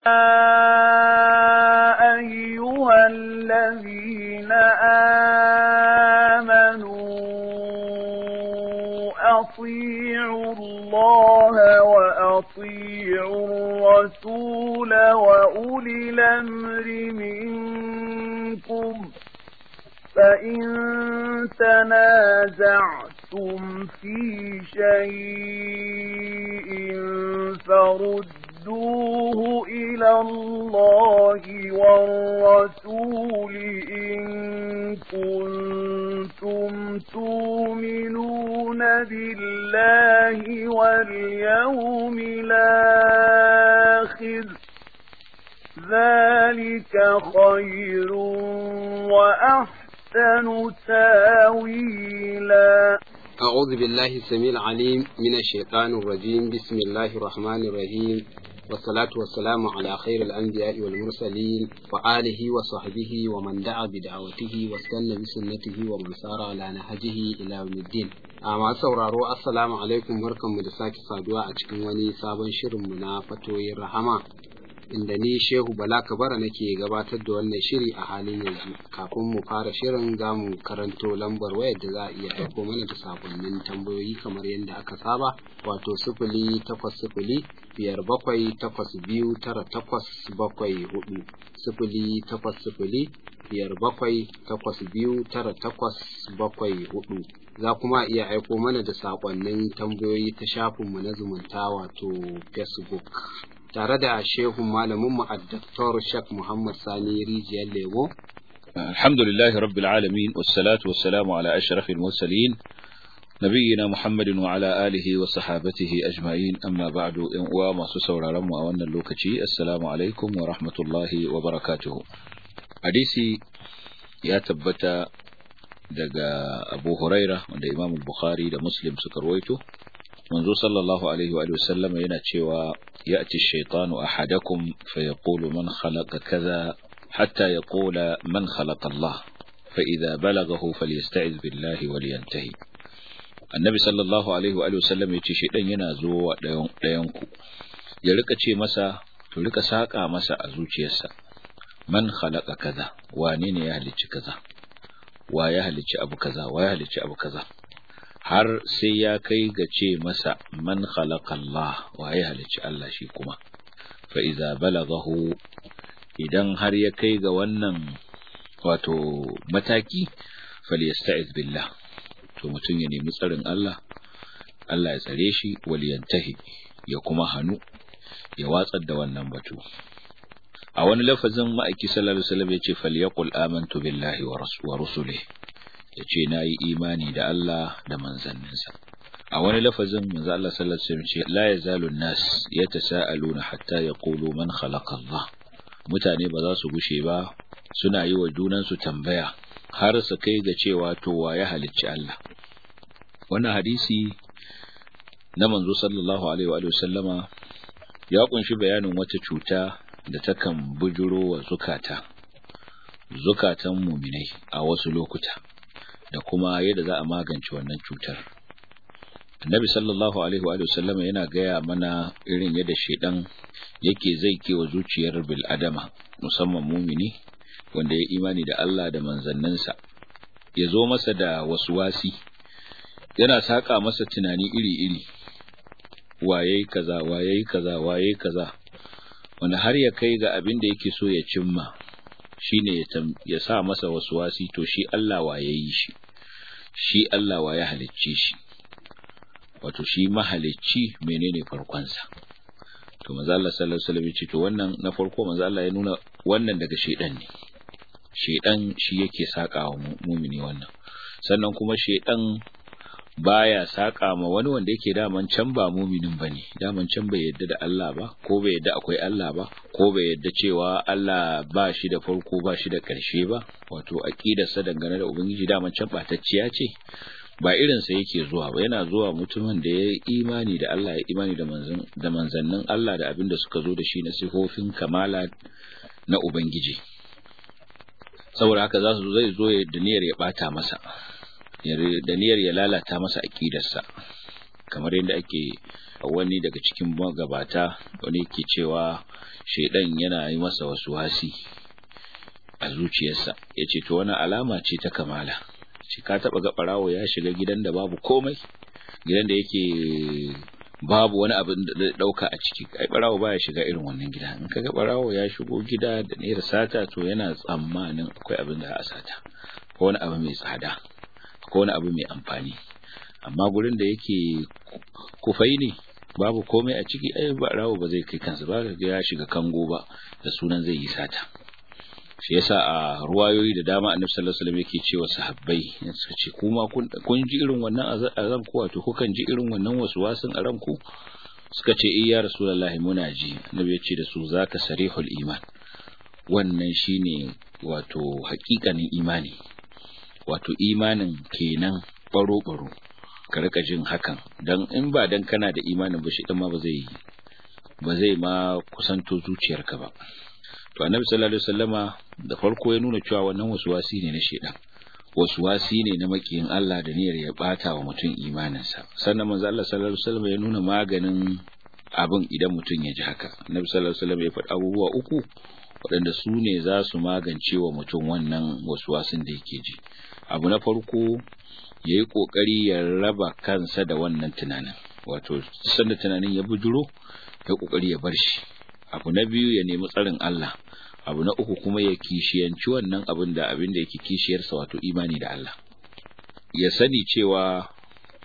أيها الذين آمنوا أطيعوا الله وأطيعوا الرسول وأولي الأمر منكم فإن تنازعتم في شيء فردوه إلى الله والرسول إن كنتم تؤمنون بالله واليوم الآخر ذلك خير وأحسن تاويلا أعوذ بالله السميع العليم من الشيطان الرجيم بسم الله الرحمن الرحيم والصلاة والسلام على خير الأنبياء والمرسلين وآله وصحبه ومن دعا بدعوته واستنى بسنته ومن سار على نهجه إلى يوم الدين أما sauraro assalamu alaikum barkanmu da sake saduwa a cikin wani sabon shirinmu na fatoyin rahama inda ni Shehu Bala Kabara nake gabatar da wannan shiri a halin yanzu kafin mu fara shirin za mu karanto lambar wayar da za a iya ɗauko mana da sakonnin tambayoyi kamar yadda aka saba wato sifili takwas sifili biyar bakwai takwas biyu tara takwas bakwai hudu sifili takwas sifili biyar bakwai takwas biyu tara takwas bakwai hudu za kuma iya aiko mana da sakonnin tambayoyi ta shafinmu na zumunta wato facebook tare da shehun malaminmu a Dr. Sheikh Muhammad Sani Rijiyar Lemo. Alhamdulillahi Rabbil Alamin, wassalatu wassalamu ala ashrafil mursalin nabiyina Muhammadin wa ala alihi wa sahabatihi ajma'in amma ba'du in uwa masu sauraron mu a wannan lokaci assalamu alaikum wa rahmatullahi wa barakatuhu hadisi ya tabbata daga Abu Huraira wanda Imam Bukhari da Muslim suka rawaito manzo sallallahu alaihi wa sallam yana cewa ya'ti ash-shaytanu ahadakum fayaqulu man khalaqa kaza hatta yaqula man khalaqa Allah fa idha balaghahu falyasta'iz billahi walyantahi annabi sallallahu alaihi wa sallam yace shaydan yana zuwa dayan dayan ku ya rika ce masa to rika saka masa a zuciyarsa man khalaqa kaza wane ne ya halicci kaza wa ya halicci abu kaza wa ya halicci abu kaza har sai ya kai ga ce masa man khalaqallah wa ya halicci Allah shi kuma fa iza balaghahu idan har ya kai ga wannan wato mataki falyasta'iz billah to mutum ya nemi tsarin Allah Allah ya tsare shi waliyantahi ya kuma hanu ya watsar da wannan batu a wani lafazin ma'aiki sallallahu alaihi wasallam yace falyaqul amantu billahi wa rusulihi ya ce na yi imani da Allah da manzanninsa a wani lafazin manzo Allah sallallahu alaihi wasallam ce la yazalu nas yatasaaluna hatta yaqulu man khalaqa Allah mutane ba za su gushe ba suna yi wa junan su tambaya har su kai ga cewa to wa ya halicci Allah wannan hadisi na manzo sallallahu alaihi wa sallama ya kunshi bayanin wata cuta da takan bujuro wa zukata zukatan muminai a wasu lokuta da kuma yadda za a magance wannan cutar. Annabi sallallahu alaihi wa sallam yana gaya mana irin yadda shedan yake zai kewa zuciyar bil adama musamman mumini wanda ya imani da Allah da manzanninsa ya zo masa da wasi yana saka masa tunani iri-iri waye kaza waye kaza waye kaza wanda har ya kai ga abin da yake so ya cimma shine ya sa masa wasi to shi Allah waye yi shi shi Allah wa ya halicce shi wato shi mahalicci menene farkonsa to manzo Allah sallallahu alaihi wasallam ce to wannan na farko manzo Allah ya nuna wannan daga shedan ne shedan shi yake saka wa mumini wannan sannan kuma shedan baya saka ma wani wanda yake daman can ba muminin bane daman can bai yadda da Allah ba ko bai yadda akwai Allah ba ko bai yadda cewa Allah ba shi da farko ba shi da ƙarshe ba wato aqidarsa dangane da ubangiji daman can batacciya ce ba irin sa yake zuwa ba yana zuwa mutumin da ya imani da Allah ya imani da manzon da manzannin Allah da abin da suka zo da shi na sifofin kamala na ubangiji saboda haka za su zai zo da niyyar ya bata masa da niyyar ya lalata masa aqidarsa kamar yadda ake wani daga cikin magabata wani yake cewa shedan yana yi masa wasu wasi a zuciyarsa yace to wani alama ce ta kamala shi ka taba ga barawo ya shiga gidan da babu komai gidan da yake babu wani abin da zai dauka a ciki ai barawo baya shiga irin wannan gida in kaga barawo ya shigo gida da ne sata to yana tsammanin akwai abin da a sata ko wani abu mai tsada ko wani abu mai amfani amma gurin da yake kufai ne babu komai a ciki ai barawo ba zai kai kansa ba ga ya shiga kango ba da sunan zai yi sata shi yasa a ruwayoyi da dama annabi sallallahu alaihi wasallam yake cewa sahabbai suka ce kuma kun ji irin wannan azab ko wato kukan ji irin wannan waswasin a ranku suka ce eh ya rasulullahi muna ji annabi ya ce da su zaka sarihul iman wannan shine wato hakikanin imani wato imanin kenan baro baro ka rika jin hakan dan in ba dan kana da imanin ba shi ma ba zai ba zai ma kusanto zuciyarka ba to annabi sallallahu alaihi wasallama da farko ya nuna cewa wannan waswasi ne na shedan waswasi ne na makiyin Allah da niyyar ya bata wa mutum imaninsa sannan manzo Allah sallallahu alaihi wasallama ya nuna maganin abin idan mutum ya ji haka annabi sallallahu alaihi wasallama ya faɗi abubuwa uku waɗanda su ne za su magance wa mutum wannan waswasin da yake ji abu na farko ya yi ƙoƙari ya raba kansa da wannan tunanin wato sanda tunanin ya bujuro ya ƙoƙari ya bar shi abu na biyu ya nemi tsarin Allah abu na uku kuma ya kishiyanci wannan abin da abin da yake kishiyarsa wato imani da Allah ya sani cewa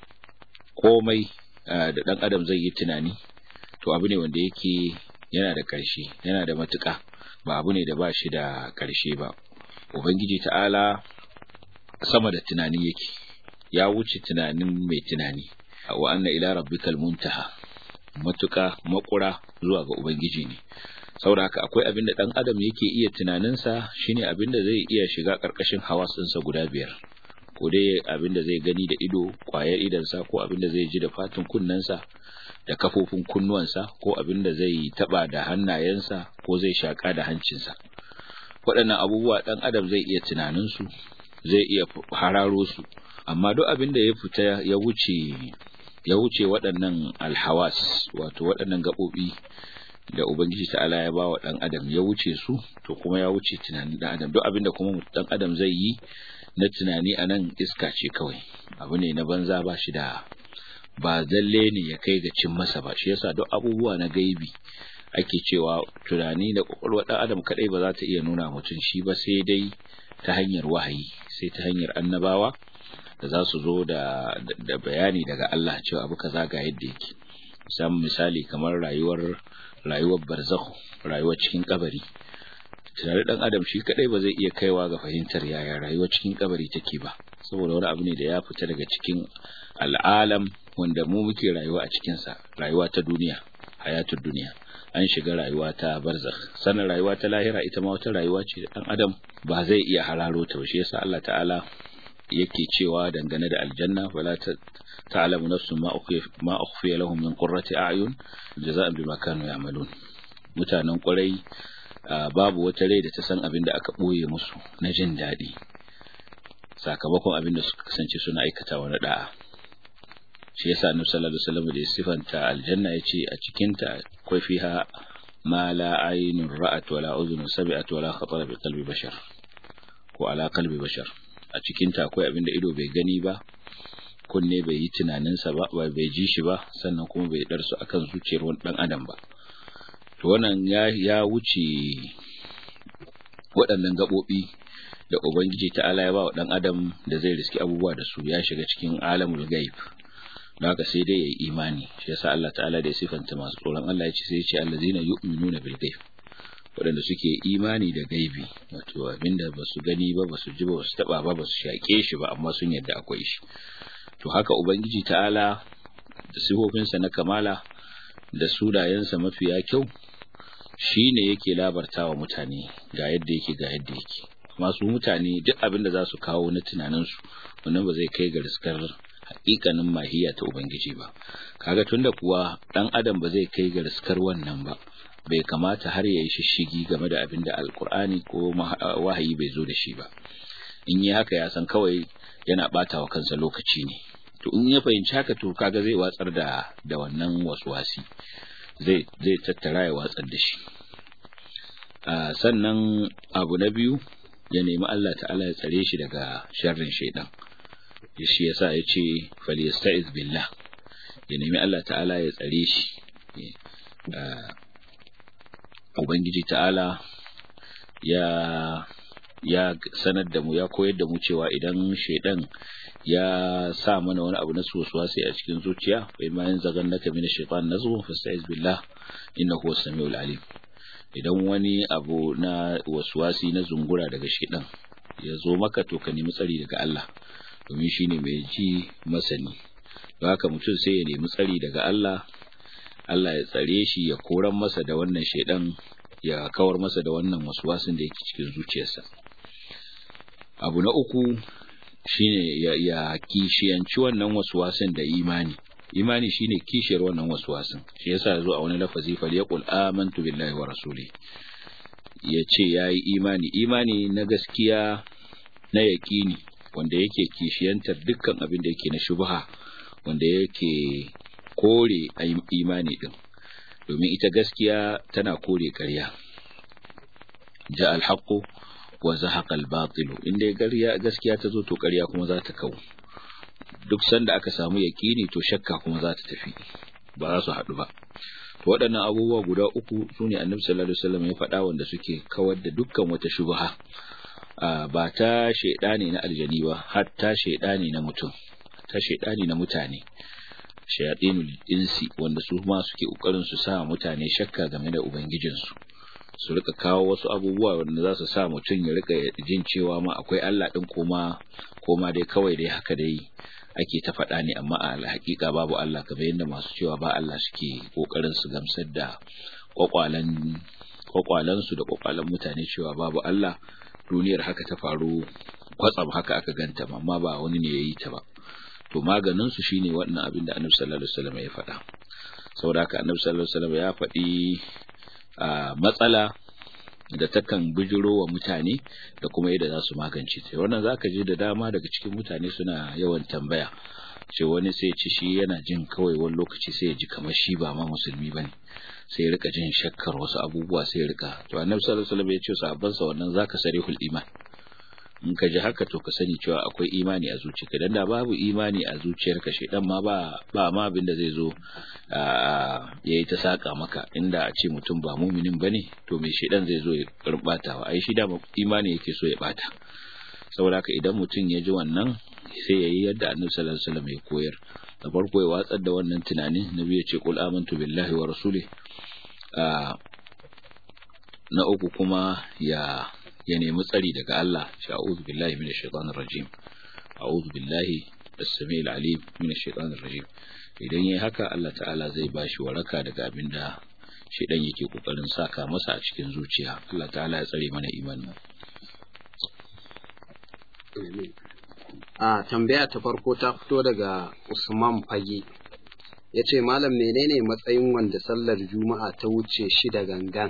komai da ɗan adam zai yi tunani to abu ne wanda yake yana da ƙarshe yana da matuƙa ba abu ne da ba shi da ƙarshe ba ubangiji ta'ala sama da tunani yake ya wuce tunanin mai tunani wa anna ila rabbikal muntaha matuka makura zuwa ga ubangiji ne saboda haka akwai abin da dan adam yake iya tunaninsa shine abin da zai iya shiga karkashin hawasinsa guda biyar ko dai abin da zai gani da ido kwayar idansa ko abin da zai ji da fatin kunnensa da kafofin kunnuwansa ko abin da zai taba da hannayensa ko zai shaka da hancinsa waɗannan abubuwa ɗan adam zai iya tunaninsu zai iya hararo su amma duk abin da ya fita ya wuce ya wuce waɗannan alhawas wato waɗannan gaɓoɓi da ubangiji ta'ala ya ba wa ɗan adam ya wuce su to kuma ya wuce tunanin ɗan adam duk abin da kuma ɗan adam zai yi na tunani a nan iska ce kawai abu ne na banza ba shi da ba zalle ne ya kai ga cin masa ba shi yasa duk abubuwa na gaibi ake cewa tunani da kwakwalwar ɗan adam kaɗai ba za ta iya nuna mutum shi ba sai dai ta hanyar wahayi sai ta hanyar annabawa da za su zo da, da bayani daga Allah cewa abu kaza ga yadda yake musamman misali kamar rayuwar rayuwar barzakh rayuwar cikin kabari tunani dan adam shi kadai ba zai iya kaiwa ga fahimtar yaya rayuwar cikin kabari take ba saboda wani abu ne da ya fita daga cikin al'alam wanda mu muke rayuwa a cikin sa rayuwa ta duniya hayatul duniya an shiga rayuwa ta barzakh sannan rayuwa ta lahira ita ma wata rayuwa ce da dan adam ba zai iya hararo ta ba shi yasa Allah ta'ala yake cewa dangane da aljanna wala ta'lamu nafsun ma ukhfiya ma ukhfiya lahum min qurrati a'yun jaza'an bima kanu ya'malun mutanen kwarai babu wata rai da ta san abin da aka boye musu na jin daɗi sakamakon abin da suka kasance suna aikatawa na da'a shi yasa annabi sallallahu alaihi wasallam da ya sifanta aljanna yace a cikin ta akwai fiha ma la aynun ra'at wala udhun sami'at wala khatara bi qalbi bashar ko ala qalbi bashar a cikin ta akwai abin da ido bai gani ba kunne bai yi tunaninsa ba bai ji shi ba sannan kuma bai darsu akan zuciyar wani dan adam ba to wannan ya ya wuce waɗannan gaɓoɓi da ubangiji ta'ala ya ba wa dan adam da zai riski abubuwa da su ya shiga cikin alamul gaib don haka sai dai yayi imani shi yasa Allah ta'ala da ya sifanta masu tsoron Allah ya ce sai ya ce allazina yu'minuna bil ghaib waɗanda suke imani da gaibi wato abinda ba su gani ba ba su ji ba ba su taɓa ba ba su shaƙe shi ba amma sun yarda akwai shi to haka ubangiji ta'ala da sifofinsa na kamala da sunayensa mafiya kyau shi ne yake labarta wa mutane ga yadda yake ga yadda yake masu mutane duk abin da za su kawo na tunaninsu wannan ba zai kai ga riskar haƙiƙanin mahiya ta ubangiji ba kaga tunda kuwa ɗan adam ba zai kai ga riskar wannan ba bai kamata har ya yi shishigi game da abin da alkur'ani ko wahayi bai zo da shi ba in yi haka ya san kawai yana ɓata wa kansa lokaci ne to in ya fahimci haka to kaga zai watsar da da wannan waswasi zai zai tattara ya watsar da shi sannan abu na biyu ya nemi Allah ta'ala ya tsare shi daga sharrin shaidan shi yasa ya ce falyasta'iz billah ya nemi Allah ta'ala ya tsare shi ubangiji ta'ala ya ya sanar da mu ya koyar da mu cewa idan shaidan ya sa mana wani abu na sosuwa sai a cikin zuciya bai ma yin zagan naka mina shaitan nazu fasta'iz billah innahu huwas samiul alim idan wani abu na waswasi na zungura daga shaidan ya zo maka to ka nemi tsari daga Allah domin shine mai ji masani don haka mutum sai ya nemi tsari daga Allah Allah ya tsare shi ya koran masa da wannan shaidan ya kawar masa da wannan waswasin da yake cikin zuciyarsa abu na uku shine ya, ya kishiyanci wannan waswasin da imani imani shine kishiyar wannan waswasin shi yasa yazo a wani lafazi fal yaqul amantu billahi wa rasuli yace yayi imani imani na gaskiya na yaqini wanda yake kishiyantar dukkan abin da yake na shubha wanda yake kore imani din domin ita gaskiya tana kore ƙarya ja alhaqu wa zahaqa albatilu inda ƙarya gaskiya ta zo to ƙarya kuma za ta kawo duk sanda aka samu yaƙini to shakka kuma za ta tafi ba za su haɗu ba to waɗannan abubuwa guda uku su ne annabi sallallahu alaihi wasallam ya faɗa wanda suke kawar da dukkan wata shubha ba ta shaidani na aljani ba har ta shaidani na mutum ta shaidani na mutane shayatinul insi wanda su ma suke kokarin su sa mutane shakka game da ubangijinsu su rika kawo wasu abubuwa wanda za su sa mutum ya rika jin cewa ma akwai Allah din koma koma dai kawai dai haka dai ake ta faɗa ne amma a hakika babu Allah kamar yadda masu cewa ba Allah suke kokarin su gamsar da kwakwalan kwakwalan su da kwakwalan mutane cewa babu Allah duniyar haka ta faru kwatsam haka aka ganta amma ba wani ne yayi ta ba to maganin su shine wannan abin da Annabi sallallahu alaihi wasallam ya faɗa saboda haka Annabi sallallahu alaihi wasallam ya faɗi matsala da takan bijiro wa mutane da kuma yadda za su magance ta wannan zaka je da dama daga cikin mutane suna yawan tambaya ce wani sai ci shi yana jin kawai wani lokaci sai ya ji kamar shi ba ma musulmi bane sai ya rika jin shakkar wasu abubuwa sai ya rika to Annabi sallallahu alaihi wasallam ya ce sahabbansa wannan zaka sarihul iman in ka ji haka to ka sani cewa akwai imani a zuciyarka dan da babu imani a zuciyarka shedan ma ba ba ma abin da zai zo yayi ta saka maka inda a ce mutum ba muminin bane to me shedan zai zo ya karbatawa ai shi da imani yake so ya bata saboda haka idan mutum ya ji wannan sai yayi yadda Annabi sallallahu alaihi wasallam ya koyar da farko ya watsar da wannan tunanin nabi ya ce qul amantu billahi wa rasuli na uku kuma ya ya nemi tsari daga Allah shi a'udhu billahi minash shaitanir rajim a'udhu billahi as-sami'il alim minash shaitanir rajim idan yayi haka Allah ta'ala zai bashi waraka daga abinda shedan yake kokarin saka masa a cikin zuciya Allah ta'ala ya tsare mana imani a tambaya ta farko ta fito daga Usman Fage yace malam menene matsayin wanda sallar juma'a ta wuce shi da gangan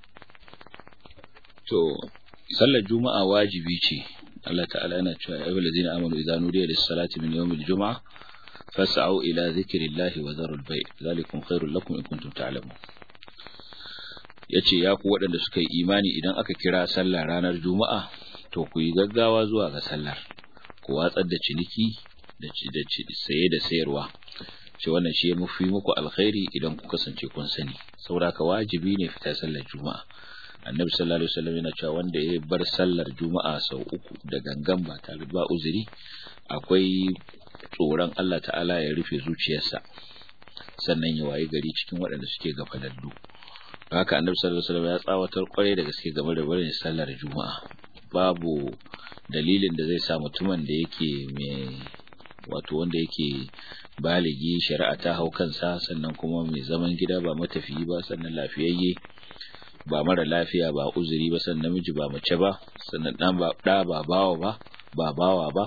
to sallar juma'a wajibi ce Allah ta'ala yana cewa ya ayyuhal ladzina amanu idza nudiya lis-salati min yawmil jum'a fas'au ila dhikrillahi wa dharul bay' zalikum khairul lakum in kuntum ta'lamun yace ya ku waɗanda suka yi imani idan aka kira sallah ranar juma'a to ku yi gaggawa zuwa ga sallar ku watsar da ciniki da saye da sayarwa ce wannan shi ya mafi muku alkhairi idan ku kasance kun sani saboda ka wajibi ne fita sallar juma'a annabi sallallahu alaihi wasallam yana cewa wanda ya bar sallar juma'a sau uku da gangan ba tare ba uzuri akwai tsoron Allah ta'ala ya rufe zuciyarsa sannan ya wayi gari cikin waɗanda suke gafalallu haka annabi sallallahu alaihi wasallam ya tsawatar kwarai da gaske game da barin sallar juma'a babu dalilin da zai sa mutumin da yake mai wato wanda yake baligi shari'a ta hau kansa sannan kuma mai zaman gida ba matafiyi ba sannan lafiyayye ba mara lafiya ba uzuri ba sannan namiji ba mace ba sannan dan ba da ba bawa ba ba bawa ba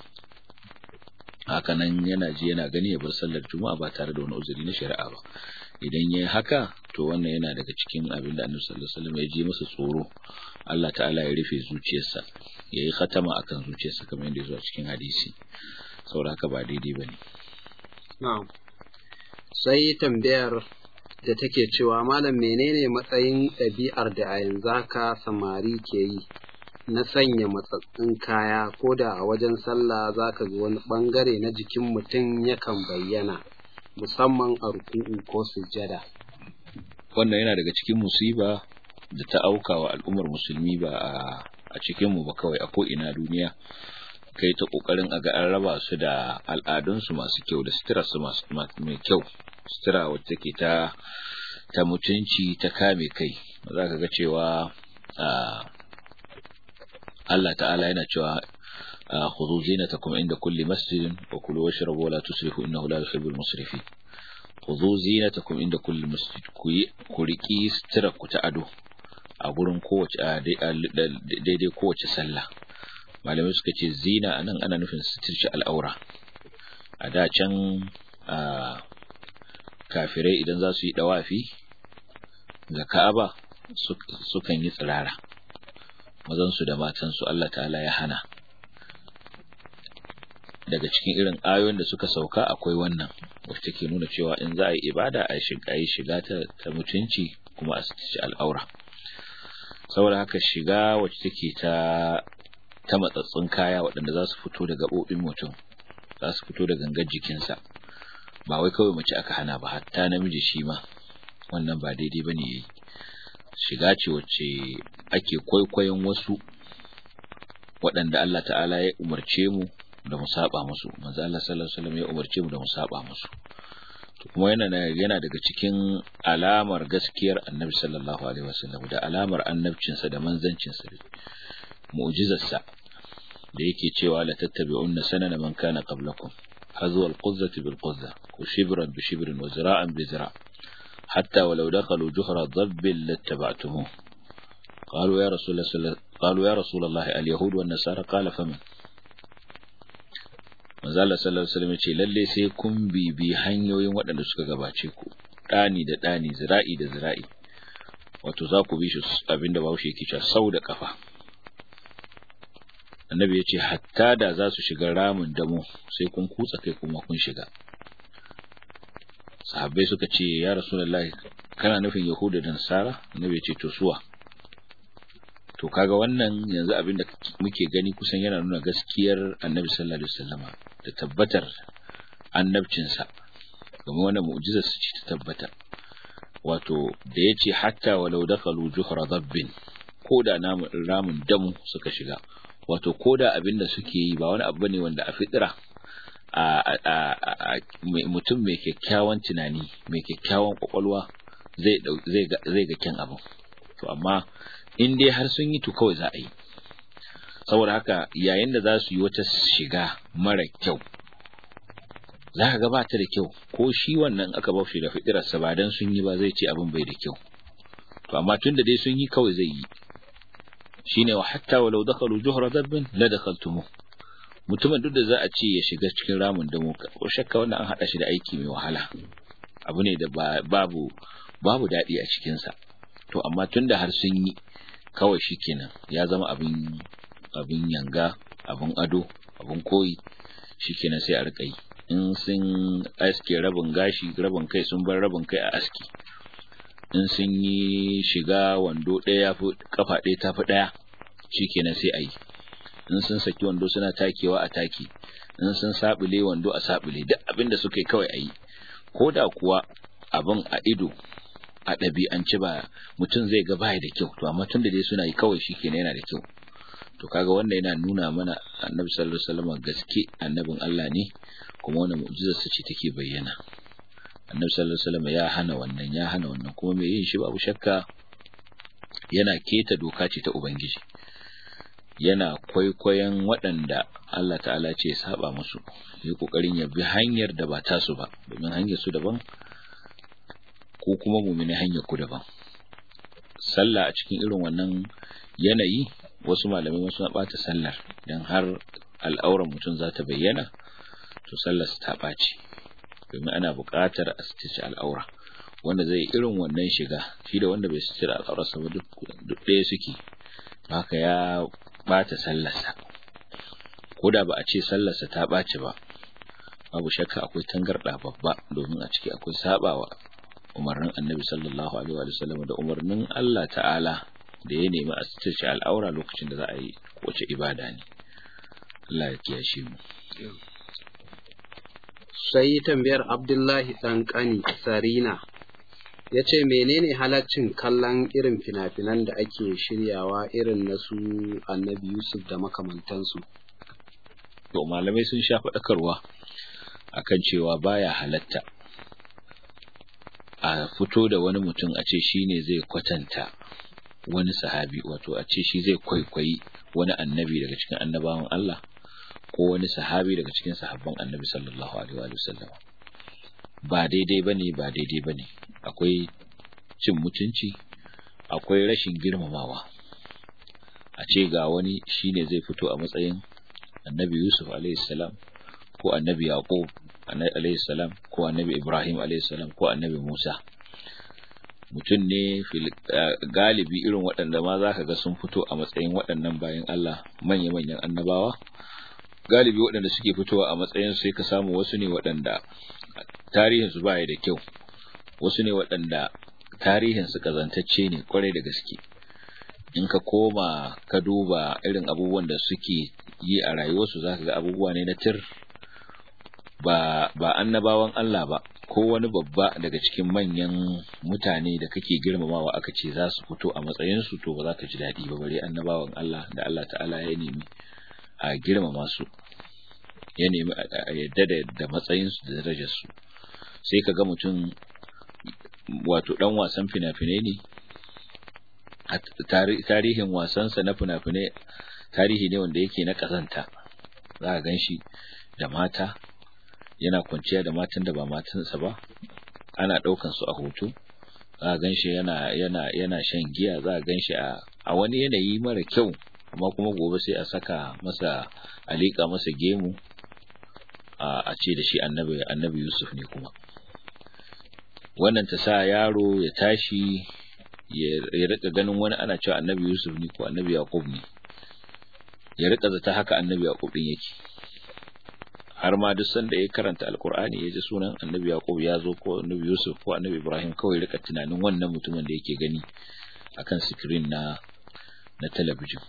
haka nan yana ji yana gani ya bar sallar juma'a ba tare da wani uzuri na shari'a ba idan yayi haka to wannan yana daga cikin abin da Annabi sallallahu alaihi wasallam ya ji masa tsoro Allah ta'ala ya rufe zuciyarsa yayi khatama akan zuciyarsa kamar yadda ya zo a cikin hadisi saboda haka ba daidai bane na'am sai tambayar da take cewa malam menene matsayin ɗabi'ar da a yanzu haka samari ke yi na sanya matsatsin kaya ko da a wajen sallah za ka ga wani ɓangare na jikin mutum yakan bayyana musamman a ruku'u ko sujjada. wannan yana daga cikin musiba da ta auka wa al'ummar musulmi ba a cikinmu ba kawai a ko'ina duniya kai ta ƙoƙarin a ga an raba su da al'adunsu masu kyau da suturarsu mai kyau sutura wacce take ta ta mutunci ta kame kai za ka ga cewa Allah ta'ala yana cewa khudhu zinatakum inda kulli masjidin wa kulu washrabu wa la tusrifu innahu la yuhibbul musrifin khudhu zinatakum inda kulli masjid ku yi ku riki sutura ku ta ado a gurin kowace daidai kowace sallah malamai suka ce zina anan ana nufin suturci al'aura a da can kafirai idan za su yi dawafi ga Ka'aba sukan yi tsirara mazansu da matansu Allah ta'ala ya hana daga cikin irin ayoyin da suka sauka akwai wannan wacce take nuna cewa in za a yi ibada a shiga yi shiga ta, ta mutunci kuma a ci al'aura saboda haka shiga wacce take ta ta matsatsun kaya waɗanda za su fito da gaɓoɓin mutum za su fito da gangar jikinsa ba wai kawai mace aka hana ba hatta namiji shi ma wannan ba daidai bane yayi shiga ce wacce ake kwaikwayon wasu waɗanda Allah ta'ala ya umarce mu da mu saba musu manzo Allah sallallahu alaihi wasallam ya umarce mu da mu saba musu to kuma yana yana daga cikin alamar gaskiyar Annabi sallallahu alaihi wasallam da alamar annabcinsa da manzancinsa mu'jizarsa da yake cewa la tattabi'unna sanana man kana qablakum hazwa al-quzzati bil quzza wa shibran bi shibrin wa zira'an bi zira' حتى ولو دخلوا جحر ضب لاتبعتموه قالوا يا رسول الله قالوا يا رسول الله اليهود والنصارى قال فمن manzo Allah sallallahu alaihi wasallam yace lalle sai kun bibi hanyoyin waɗanda suka gabace ku dani da dani zira'i da zira'i wato za ku bi shi abinda Bahaushe yake cewa sau da kafa annabi yace hatta da za su shiga ramin damo sai kun kutsa kai kuma kun shiga sahabbai suka ce ya rasulullahi kana nufin yahuda da nasara annabi ya ce to suwa to kaga wannan yanzu abinda muke gani kusan yana nuna gaskiyar annabi sallallahu alaihi wasallama da tabbatar annabcinsa kuma wannan mu'jizar su ce ta tabbata wato da yace hatta walau dakhalu juhra dabbin koda namun ramin damu suka shiga wato koda abinda suke yi ba wani abu bane wanda a fitira mutum mai kyakkyawan tunani mai kyakkyawan kwakwalwa zai ga kyan abu to amma in dai har sun yi to kawai za a yi saboda haka yayin da za su yi wata shiga mara kyau za ka ga ba ta da kyau ko shi wannan aka ba shi da fitirarsa ba dan sun yi ba zai ce abin bai da kyau to amma tun da dai sun yi kawai zai yi shine wa hatta walau dakhalu juhra dabbin la dakhaltumuh mutumin duk da za a ce ya shiga cikin ramin damo ko shakka wannan an hada shi da aiki mai wahala abu ne da babu babu dadi a cikin sa to amma tunda har sun yi kawai shikenan ya zama abin abin yanga abin ado abin koyi shikenan sai a rika yi in sun aske rabin gashi rabin kai sun bar rabin kai a aski in sun yi shiga wando ɗaya fi kafa ɗaya tafi ɗaya shikenan sai a yi in sun saki wando suna takewa a taki in sun sabule wando a sabule duk abin da suka yi kawai a yi ko da kuwa abin a ido a ɗabi'anci ba mutum zai ga baya da kyau to amma tun da dai suna yi kawai shi kenan yana da kyau to kaga wanda yana nuna mana annabi sallallahu alaihi wasallam gaske annabin Allah ne kuma wannan mu'jizar sa ce take bayyana annabi sallallahu alaihi wasallam ya hana wannan ya hana wannan kuma mai yin shi babu shakka yana keta doka ce ta ubangiji yana kwaikwayon waɗanda Allah ta'ala ce saba musu yi kokarin ya bi hanyar da ba tasu ba domin hanyar su daban ko kuma mumini hanyar ku daban sallah a cikin irin wannan yanayi wasu malamai wasu na bata sallar dan har al'auran mutum za ta bayyana to sallar ta ɓaci domin ana buƙatar a stice al'aura wanda zai irin wannan shiga shi da wanda bai stice al'aurarsa ba duk ɗaya suke haka ya bata sallarsa ko da ba a ce sallarsa ta ɓaci ba babu shakka akwai tangarɗa babba domin a ciki akwai sabawa umarnin annabi sallallahu alaihi wa sallam da umarnin Allah ta'ala da ya nemi a sitarci al'aura lokacin da za a yi wace ibada ne Allah ya kiyashe mu sai tambayar abdullahi ɗan ƙani sarina ya ce menene halaccin kallon irin fina-finan da ake shiryawa irin na su annabi yusuf da makamantansu to malamai sun sha faɗakarwa akan cewa baya halatta a fito da wani mutum a ce shi ne zai kwatanta wani sahabi wato a ce shi zai kwaikwayi wani annabi daga cikin annabawan Allah ko wani sahabi daga cikin sahabban annabi sallallahu alaihi wa sallam ba daidai bane ba daidai bane akwai cin mutunci akwai rashin girmamawa a ce ga wani shine zai fito a matsayin annabi Yusuf alaihi salam ko annabi Yaqub alaihi salam ko annabi Ibrahim alaihi salam ko annabi Musa mutum ne galibi irin waɗanda ma za ka ga sun fito a matsayin waɗannan bayan Allah manya-manyan annabawa galibi waɗanda suke fitowa a matsayin sai ka samu wasu ne waɗanda tarihinsu baya da kyau wasu ne waɗanda tarihinsu kazantacce ne kwarai da gaske in ka koma ka duba irin abubuwan da suke yi a rayuwarsu za ka ga abubuwa ne na tir ba ba annabawan Allah ba ko wani babba daga cikin manyan mutane da kake girmamawa aka ce za su fito a matsayinsu to ba za ka ji daɗi ba bare annabawan Allah da Allah ta'ala ya nemi a girmama su ya nemi a yadda da matsayinsu da darajarsu sai ka ga mutum wato ɗan wasan fina-finai ne tarihin wasansa na fina-finai tarihi ne wanda yake na ƙazanta za a gan shi da mata yana kwanciya da matan da ba matansa ba ana ɗaukan su a hoto za a gan shi yana yana yana shan giya za a gan shi a wani yanayi mara kyau amma kuma gobe sai a saka masa a liƙa masa gemu a ce da shi annabi annabi Yusuf ne kuma wannan ta sa yaro ya tashi ya rika ganin wani ana cewa annabi Yusuf ne ko annabi Yaqub ne ya rika zata haka annabi Yaqub din yake har ma duk sanda ya karanta alkur'ani ya ji sunan annabi Yaqub ya zo ko annabi Yusuf ko annabi Ibrahim kawai rika tunanin wannan mutumin da yake gani akan screen na na talabijin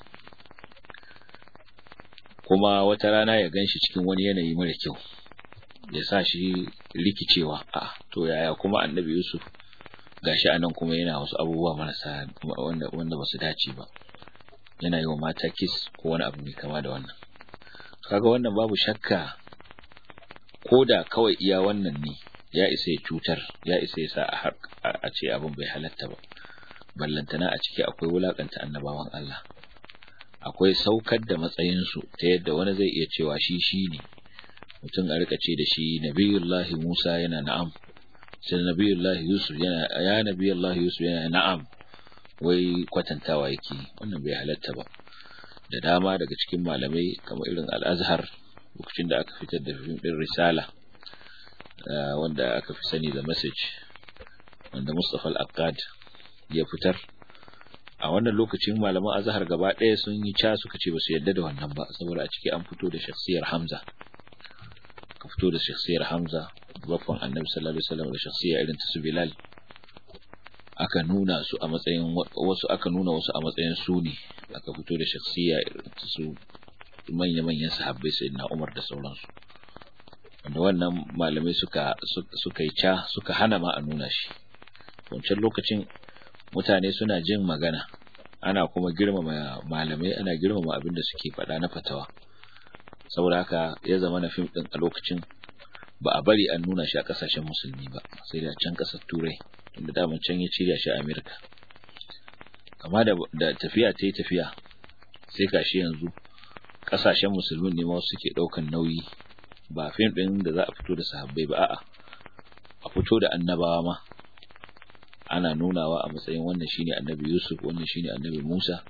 kuma wata rana ya ganshi cikin wani yanayi mara kyau ya sa shi rikicewa a to yaya kuma annabi Yusuf gashi anan kuma yana wasu abubuwa marasa wanda wanda basu dace ba yana yi wa mata kiss ko wani abu mai kama da wannan kaga wannan babu shakka ko da kawai iya wannan ne ya isa ya cutar ya isa ya sa a ce abin bai halatta ba ballantana a ciki akwai wulakanta annabawan Allah akwai saukar da matsayinsu ta yadda wani zai iya cewa shi shi ne mutum a rika ce da shi nabiyullahi Musa yana na'am sai nabiyullahi Yusuf yana ya nabiyullahi Yusuf yana na'am wai kwatantawa yake wannan bai halatta ba da dama daga cikin malamai kamar irin al-Azhar lokacin da aka fitar da fim din Risala wanda aka fi sani da message wanda Mustafa al-Aqad ya fitar a wannan lokacin malaman azhar gaba ɗaya sun yi ca suka ce ba su yadda da wannan ba saboda a ciki an fito da shakhsiyar Hamza ka fito da shakhsiyar Hamza baffan Annabi sallallahu alaihi wasallam da shakhsiya irin ta su Bilal aka nuna su a matsayin wasu aka nuna wasu a matsayin su ne aka fito da shakhsiya irin ta su manya manyan sahabbai sayyidina Umar da sauransu wanda wannan malamai suka suka yi ca suka hana ma a nuna shi wancan lokacin mutane suna jin magana ana kuma girmama malamai ana girmama abin da suke faɗa na fatawa saboda haka ya zama na fim ɗin a lokacin ba a bari an nuna shi a ƙasashen musulmi ba sai da can ƙasar turai tunda daman can ya cirya shi a amerika kama da, da tafiya ta yi tafiya sai gashi yanzu ƙasashen musulmin ne ma suke ɗaukan nauyi ba fim ɗin da za a fito da sahabbai ba a'a a fito da annabawa ma ana nunawa a matsayin wannan shine annabi Yusuf wannan shine annabi Musa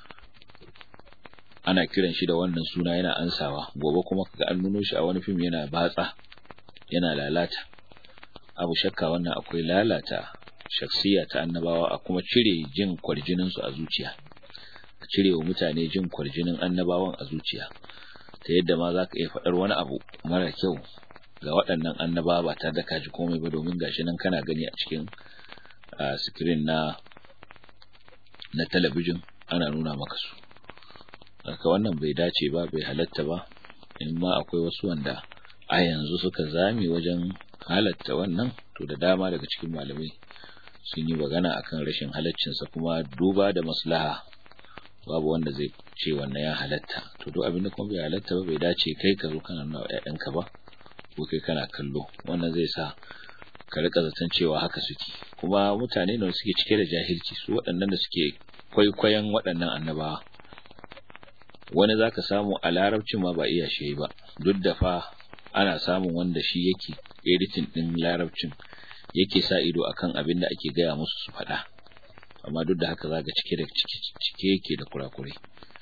ana kiran shi da wannan suna yana ansawa gobe kuma kaga an nuno shi a wani fim yana batsa yana lalata abu shakka wannan akwai lalata shaksiya ta annabawa a kuma cire jin kwarjinin su a zuciya a cire wa mutane jin kwarjinin annabawan a zuciya ta yadda ma zaka iya faɗar wani abu mara kyau ga waɗannan annaba ba tare da kaji komai ba domin gashi nan kana gani a cikin screen na na talabijin ana nuna maka su haka wannan bai dace ba bai halatta ba in ma akwai wasu wanda a yanzu suka zame wajen halatta wannan to da dama daga cikin malamai sun yi magana akan rashin halaccinsa kuma duba da maslaha babu wanda zai ce wannan ya halatta to duk abin da kuma bai halatta ba bai dace kai ka zo kana nuna ƴaƴanka ba ko kai kana kallo wannan zai sa ka rika zaton cewa haka suke kuma mutane ne suke cike da jahilci su waɗannan da suke kwaikwayon waɗannan annabawa wani zaka samu a larabcin ma ba iya shi ba duk da fa ana samun wanda shi yake editing din larabcin yake sa ido akan abin da ake gaya musu su faɗa amma duk da haka zaka cike da cike yake da kurakurai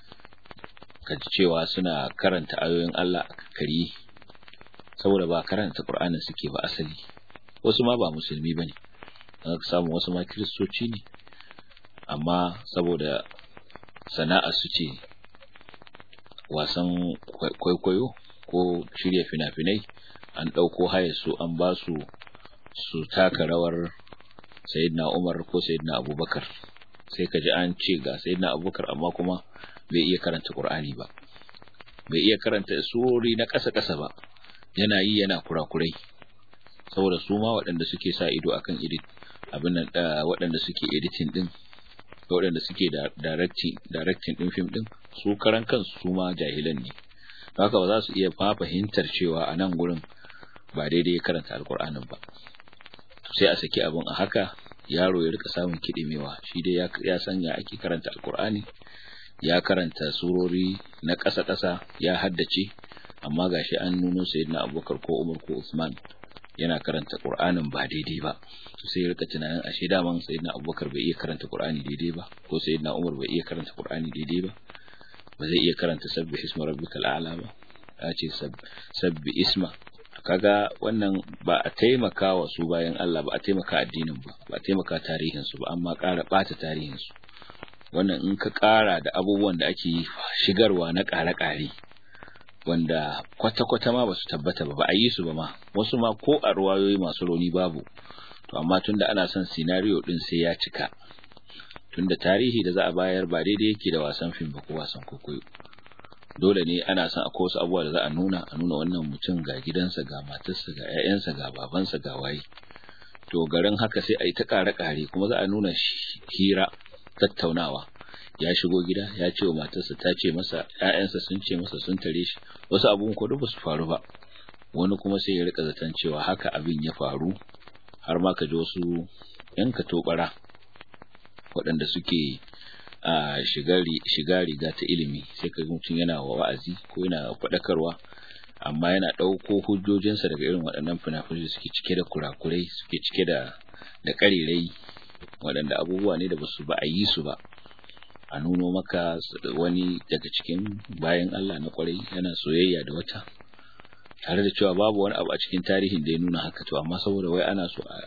kaji cewa suna karanta ayoyin Allah a kari saboda ba karanta Qur'anin suke ba asali wasu ma ba musulmi bane zaka samu wasu ma kristoci ne amma saboda sana'a su ce wasan kwaikwayo ko shirya fina-finai an ɗauko haya su an ba su su taka rawar sayyidina Umar ko sayyidina Abubakar sai ka ji an ce ga sayyidina Abubakar amma kuma bai iya karanta Qur'ani ba bai iya karanta surori na ƙasa-ƙasa ba yana yi yana kurakurai saboda su ma waɗanda suke sa ido akan edit abin nan waɗanda suke editing din waɗanda suke directing directing din film din su karan kansu su ma jahilan ne haka ba za su iya fahimtar cewa a nan gurin ba daidai ya karanta alkur'anin ba sai a saki abin a haka yaro ya rika samun kiɗimewa shi dai ya san ya ake karanta alkur'ani ya karanta surori na ƙasa-ƙasa ya haddace amma gashi an nuno sayyidina abubakar ko umar ko usman yana karanta qur'anin ba daidai ba to sai ya rika tunanin ashe daman sayyidina abubakar bai iya karanta qur'ani daidai ba ko sayyidina umar bai iya karanta qur'ani daidai ba ba zai iya karanta sabbi isma rabbikal a'la ba ya ce sabbi isma kaga wannan ba a taimaka wa su bayan Allah ba a taimaka addinin ba ba a taimaka tarihin su ba amma ƙara ɓata tarihin su wannan in ka ƙara da abubuwan da ake shigarwa na ƙare-ƙare wanda kwata-kwata ma ba su tabbata ba ba a yi su ba ma wasu ma ko a ruwayoyi masu rauni babu to amma tunda ana son sinariyo din sai ya cika tunda tarihi da za a bayar ba daidai yake da wasan fim ba ko wasan kokoyo dole ne ana son akwai wasu abubuwa da za a nuna a nuna wannan mutum ga gidansa ga matarsa ga 'ya'yansa ga babansa ga waye to garin haka sai a yi ta kare-kare kuma za a nuna hira tattaunawa ya shigo gida ya ce wa matarsa ta ce masa ƴaƴansa sun ce masa sun tare shi wasu abun ko ba su faru ba wani kuma sai ya rika zaton cewa haka abin ya faru har ma ka ji wasu yan tobara waɗanda suke a shiga riga ta ilimi sai ka mutum yana wa wa'azi ko yana faɗakarwa amma yana ɗauko hujjojinsa daga irin waɗannan fina-finai suke cike da kurakurai suke cike da da ƙarirai waɗanda abubuwa ne da ba su ba a yi su ba a nuno maka wani daga cikin bayan Allah na kwarai yana soyayya da wata tare da cewa babu wani abu a cikin tarihin da ya nuna haka to amma saboda wai ana so a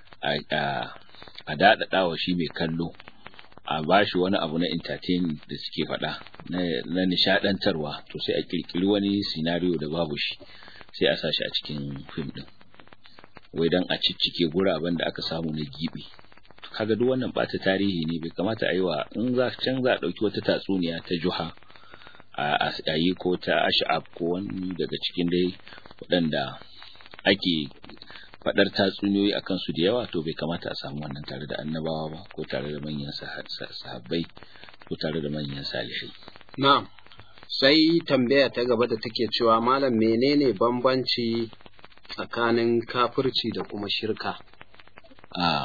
a a daɗaɗa wa shi mai kallo a bashi wani abu na entertainment da suke faɗa na nishaɗantarwa to sai a kirkiri wani scenario da babu shi sai a sa shi a cikin fim ɗin wai don a ciccike guraben da aka samu na gibi kaga duk wannan bata tarihi ne bai kamata a yi wa in za can za a ɗauki wata tatsuniya ta juha a yi ko ta ash'ab ko wani daga cikin dai waɗanda ake faɗar tatsuniyoyi a kansu da yawa to bai kamata a samu wannan tare da annabawa ba ko tare da manyan sahabbai ko tare da manyan salihai na'am sai tambaya ta gaba da take cewa malam menene bambanci tsakanin kafirci da kuma shirka a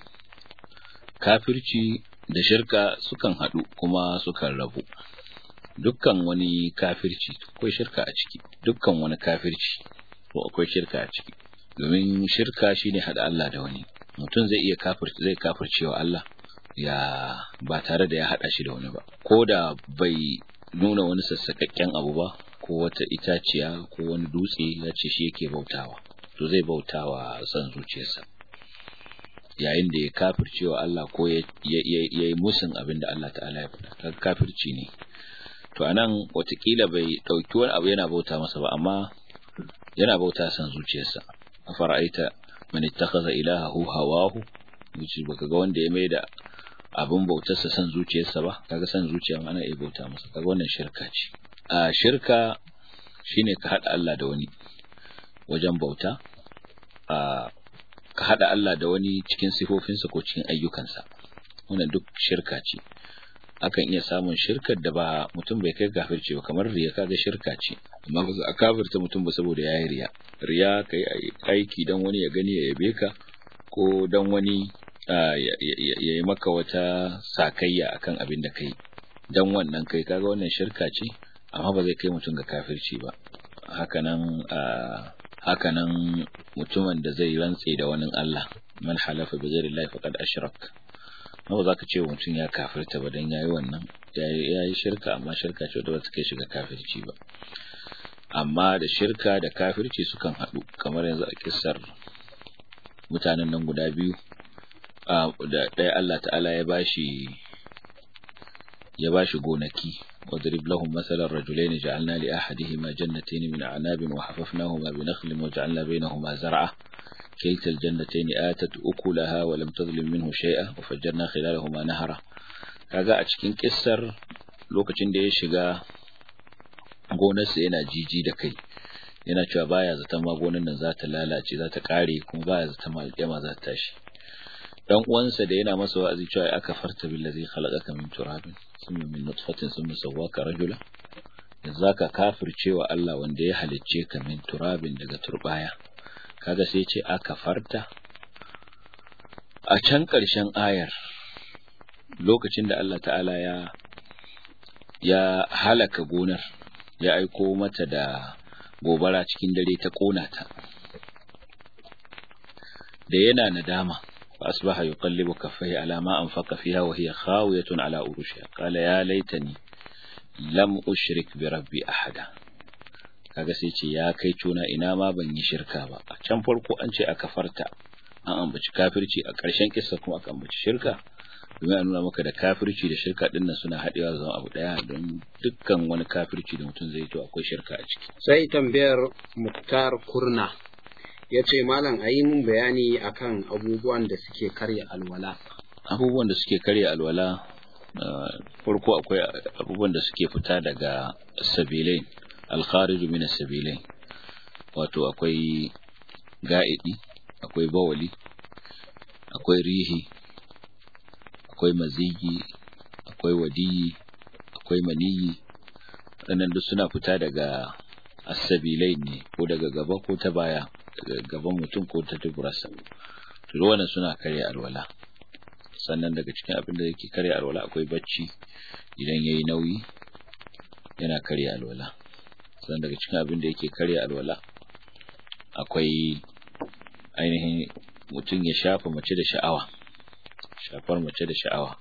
kafirci da shirka sukan haɗu kuma sukan rabu dukkan wani kafirci akwai shirka a ciki dukkan wani kafirci to akwai shirka a ciki domin shirka shine hada Allah da wani mutum zai iya kafirci zai kafircewa Allah ya ba tare da ya hada shi da wani ba ko da bai nuna wani sassakakken abu ba ko wata itaciya ko wani dutse ya ce shi yake bautawa to zai bautawa san zuciyarsa yayin da ya kafircewa Allah ko ya yi musun abin da Allah ta'ala ya faɗa kafirci ne to anan watakila bai ɗauki wani abu yana bauta masa ba amma yana bauta san zuciyarsa afara'aita man ittakhadha ilahahu hawahu yace baka ga wanda ya maida abin bautarsa san zuciyarsa ba kaga san zuciya ma ana iya bauta masa kaga wannan shirka ce a shirka shine ka hada Allah da wani wajen bauta a ka hada Allah da wani cikin sifofinsa ko cikin ayyukansa wannan duk shirka ce akan iya samun shirkar da ba mutum bai kai kafirci ba kamar riya kaga shirka ce amma ba a kafirta mutum ba saboda yayi riya riya kai aiki dan wani ya gani ya yabe ka ko dan wani ya yi maka wata sakayya akan abin da kai dan wannan kai kaga wannan shirka ce amma ba zai kai mutum ga kafirci ba hakanan hakanan mutumin da zai rantse da wani Allah man halafa bi ghairi Allah faqad ashrak ba za ka ce mutum ya kafirta ba dan yayi wannan yayi shirka amma shirka ce da ba ta kai shiga kafirci ba amma da shirka da kafirci sukan haɗu kamar yanzu a kissar mutanen nan guda biyu da ɗaya Allah ta'ala ya bashi ya bashi gonaki واضرب لهم مثل الرجلين جعلنا لأحدهما جنتين من أعناب وحففناهما بنخل وجعلنا بينهما زرعا كلتا الجنتين آتت أكلها ولم تظلم منه شيئا وفجرنا خلالهما نهرا kaga a cikin kissar lokacin da ya shiga gonarsa yana jiji da kai yana cewa baya zaton ma gonar nan za ta lalace za ta kare kuma baya zaton ma alƙiyama za ta tashi dan uwansa da yana masa wa'azi cewa aka farta billazi khalaqaka min turabin thumma min nutfatin thumma sawwaka rajula yanzu ka kafircewa Allah wanda ya halicce ka min turabin daga turbaya kaga sai ce aka farta a can ƙarshen ayar lokacin da Allah ta'ala ya ya halaka gonar ya aiko mata da gobara cikin dare ta kona ta da yana nadama فأصبح يقلب كفيه على ما أنفق فيها وهي خاوية على أروشها قال يا ليتني لم أشرك بربي أحدا kaga sai ce ya kai cuna ina ma ban yi shirka ba a can farko an ce aka farta an ambaci kafirci a ƙarshen kissa kuma aka ambaci shirka domin a nuna maka da kafirci da shirka din nan suna haɗewa zama abu ɗaya don dukkan wani kafirci da mutum zai to akwai shirka a ciki sai tambayar muktar kurna ya ce malam a yi mun bayani akan abubuwan da suke karya alwala abubuwan da suke karya alwala farko akwai abubuwan da suke fita daga sabilai alkhariju min sabilai wato akwai ga'idi akwai bawali akwai rihi akwai mazigi akwai wadiyi akwai maniyi waɗannan duk suna fita daga asabilai ne ko daga gaba ko ta baya daga gaban mutum ko ta duburarsa to wannan suna karya alwala sannan daga cikin abin da yake karya alwala akwai bacci idan yayi nauyi yana karya alwala sannan daga cikin abin da yake karya alwala akwai ainihin mutum ya shafa mace da sha'awa shafar mace da sha'awa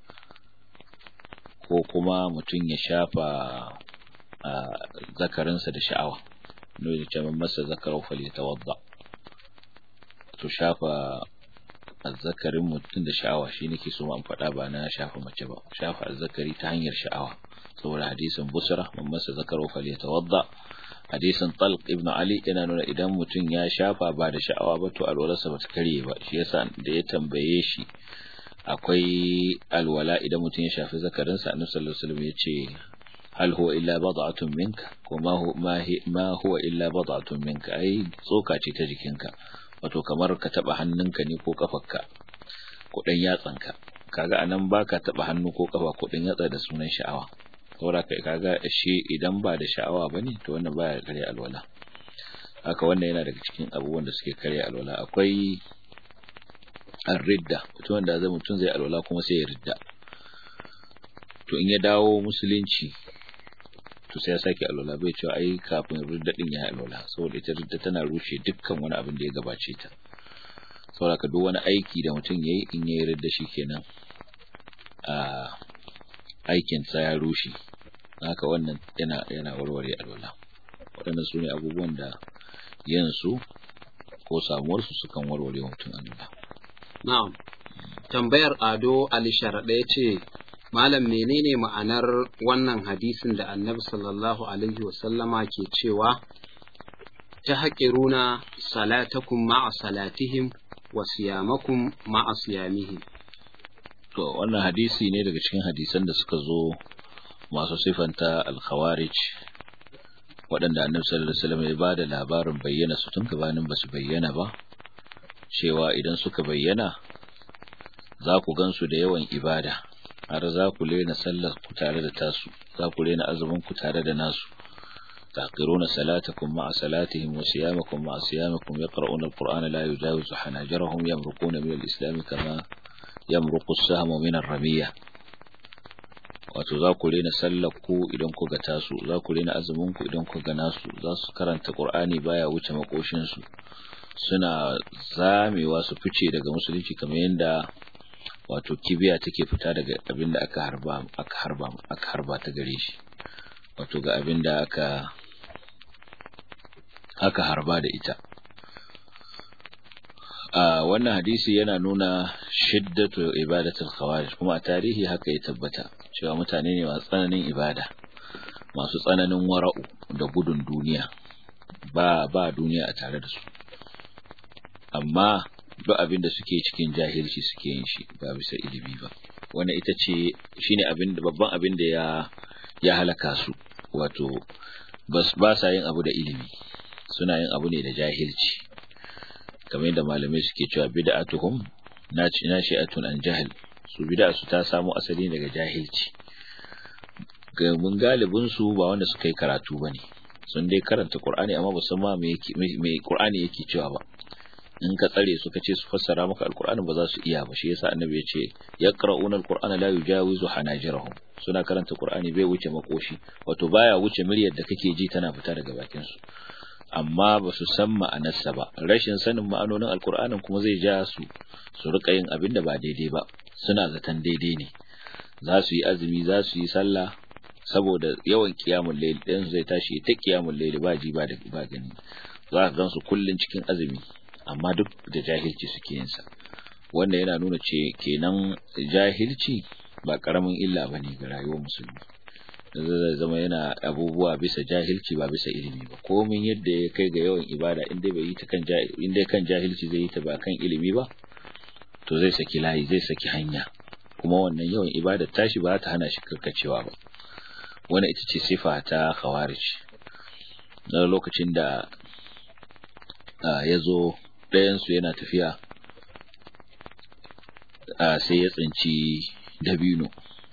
ko kuma mutum ya shafa zakarinsa da sha'awa no ya ce masa zakarau falyatawadda to shafa azzakarin mutum da sha'awa shi nake so an faɗa ba na shafa mace ba shafa azzakari ta hanyar sha'awa saboda hadisin busra man masa zakarau falyatawadda hadisin talq ibn ali yana nuna idan mutum ya shafa ba da sha'awa ba to alwalarsa ba ta karye ba shi yasa da ya tambaye shi akwai alwala idan mutum ya shafi zakarinsa annabi sallallahu alaihi wasallam ya ce hal huwa illa bad'atun minka ko ma ma huwa illa bad'atun minka ai tsoka ce ta jikinka wato kamar ka taba hannunka ne ko kafarka ko dan yatsanka kaga anan baka taba hannu ko kafa ko dan yatsa da sunan sha'awa saboda kai kaga shi idan ba da sha'awa bane to wannan baya kare alwala haka wannan yana daga cikin abubuwan da suke kare alwala akwai ar-ridda mutum da zai mutum zai alwala kuma sai ya ridda to in ya dawo musulunci to sai ya sake alwala bai cewa ai kafin ridda din ya alwala saboda ita ridda tana rushe dukkan wani abin da ya gabace ta saboda ka duk wani aiki da mutum yayi in yayi ridda shikenan a aikin sa ya rushe haka wannan yana yana warware alwala waɗannan su ne abubuwan da yin su ko samuwar su sukan warware mutum alwala na'am tambayar ado ali sharaɗa ya ce Malam menene ma'anar wannan hadisin da annabi sallallahu Alaihi wasallama ke cewa tahqiruna salatakum ma'a salatihim wa siyamakum ma'a siyamihim to wannan hadisi ne daga cikin hadisan da suka zo masu sifanta al-khawarij waɗanda annabi sallallahu alaihi wasallam ya bada labarin bayyana su tun gabanin ba su bayyana ba cewa idan suka bayyana za ku gansu da yawan ibada har za ku lena sallar ku tare da tasu za ku lena azumin ku tare da nasu تحقرون صلاتكم مع صلاتهم وصيامكم مع صيامكم يقرؤون القرآن لا يجاوز حناجرهم يمرقون من الإسلام كما يمرق السهم من الرمية wato za ku rena sallar ku idan ku ga tasu za ku rena azumin ku idan ku ga nasu za su karanta qur'ani baya wuce makoshin su suna zamewa su fice daga musulunci kamar yadda wato kibiya take fita daga abin da aka harba aka harba aka harba ta gare shi wato ga abin da aka aka harba da ita a wannan hadisi yana nuna shiddatu ibadatul khawarij kuma a tarihi haka ya tabbata cewa mutane ne masu tsananin ibada masu tsananin wara'u da gudun duniya ba ba duniya a tare da su amma duk abin da suke cikin jahilci suke yin shi ba bisa ilimi ba wannan ita ce shine abin da babban abin da ya ya halaka su wato bas ba sa yin abu da ilimi suna yin abu ne da jahilci kamar yadda malamai suke cewa bid'atuhum naci nashi'atun an jahil su bid'a su ta samu asali daga jahilci ga mun galibin su ba wanda suka yi karatu bane sun dai karanta Qur'ani amma ba san ma me me Qur'ani yake cewa ba in ka tsare su ka ce su fassara maka alqur'ani ba za su iya ba shi yasa annabi ya ce yaqra'una alqur'ana la yujawizu hanajirahum suna karanta Qur'ani bai wuce makoshi wato baya wuce miryar da kake ji tana fita daga bakin su amma ba su san ma'anarsa ba rashin sanin ma'anonin alkur'anin kuma zai ja su su rika yin abin da ba daidai ba suna zaton daidai ne za su yi azumi za su yi sallah saboda yawan kiyamun layl ɗin zai tashi ta kiyamun layl ba ji ba da ba gani za ka gansu kullun cikin azumi amma duk da jahilci suke yin sa wanda yana nuna ce kenan jahilci ba karamin illa bane ga rayuwar musulmi zai zama yana abubuwa bisa jahilci ba bisa ilimi ba komin yadda ya kai ga yawan ibada in dai bai yi ta kan in dai kan jahilci zai yi ta ba kan ilimi ba to zai saki layi zai saki hanya kuma wannan yawan ibada tashi ba ta hana shi karkacewa ba wannan ita ce sifa ta khawarij na lokacin da ya zo ɗayansu yana tafiya sai ya tsinci dabino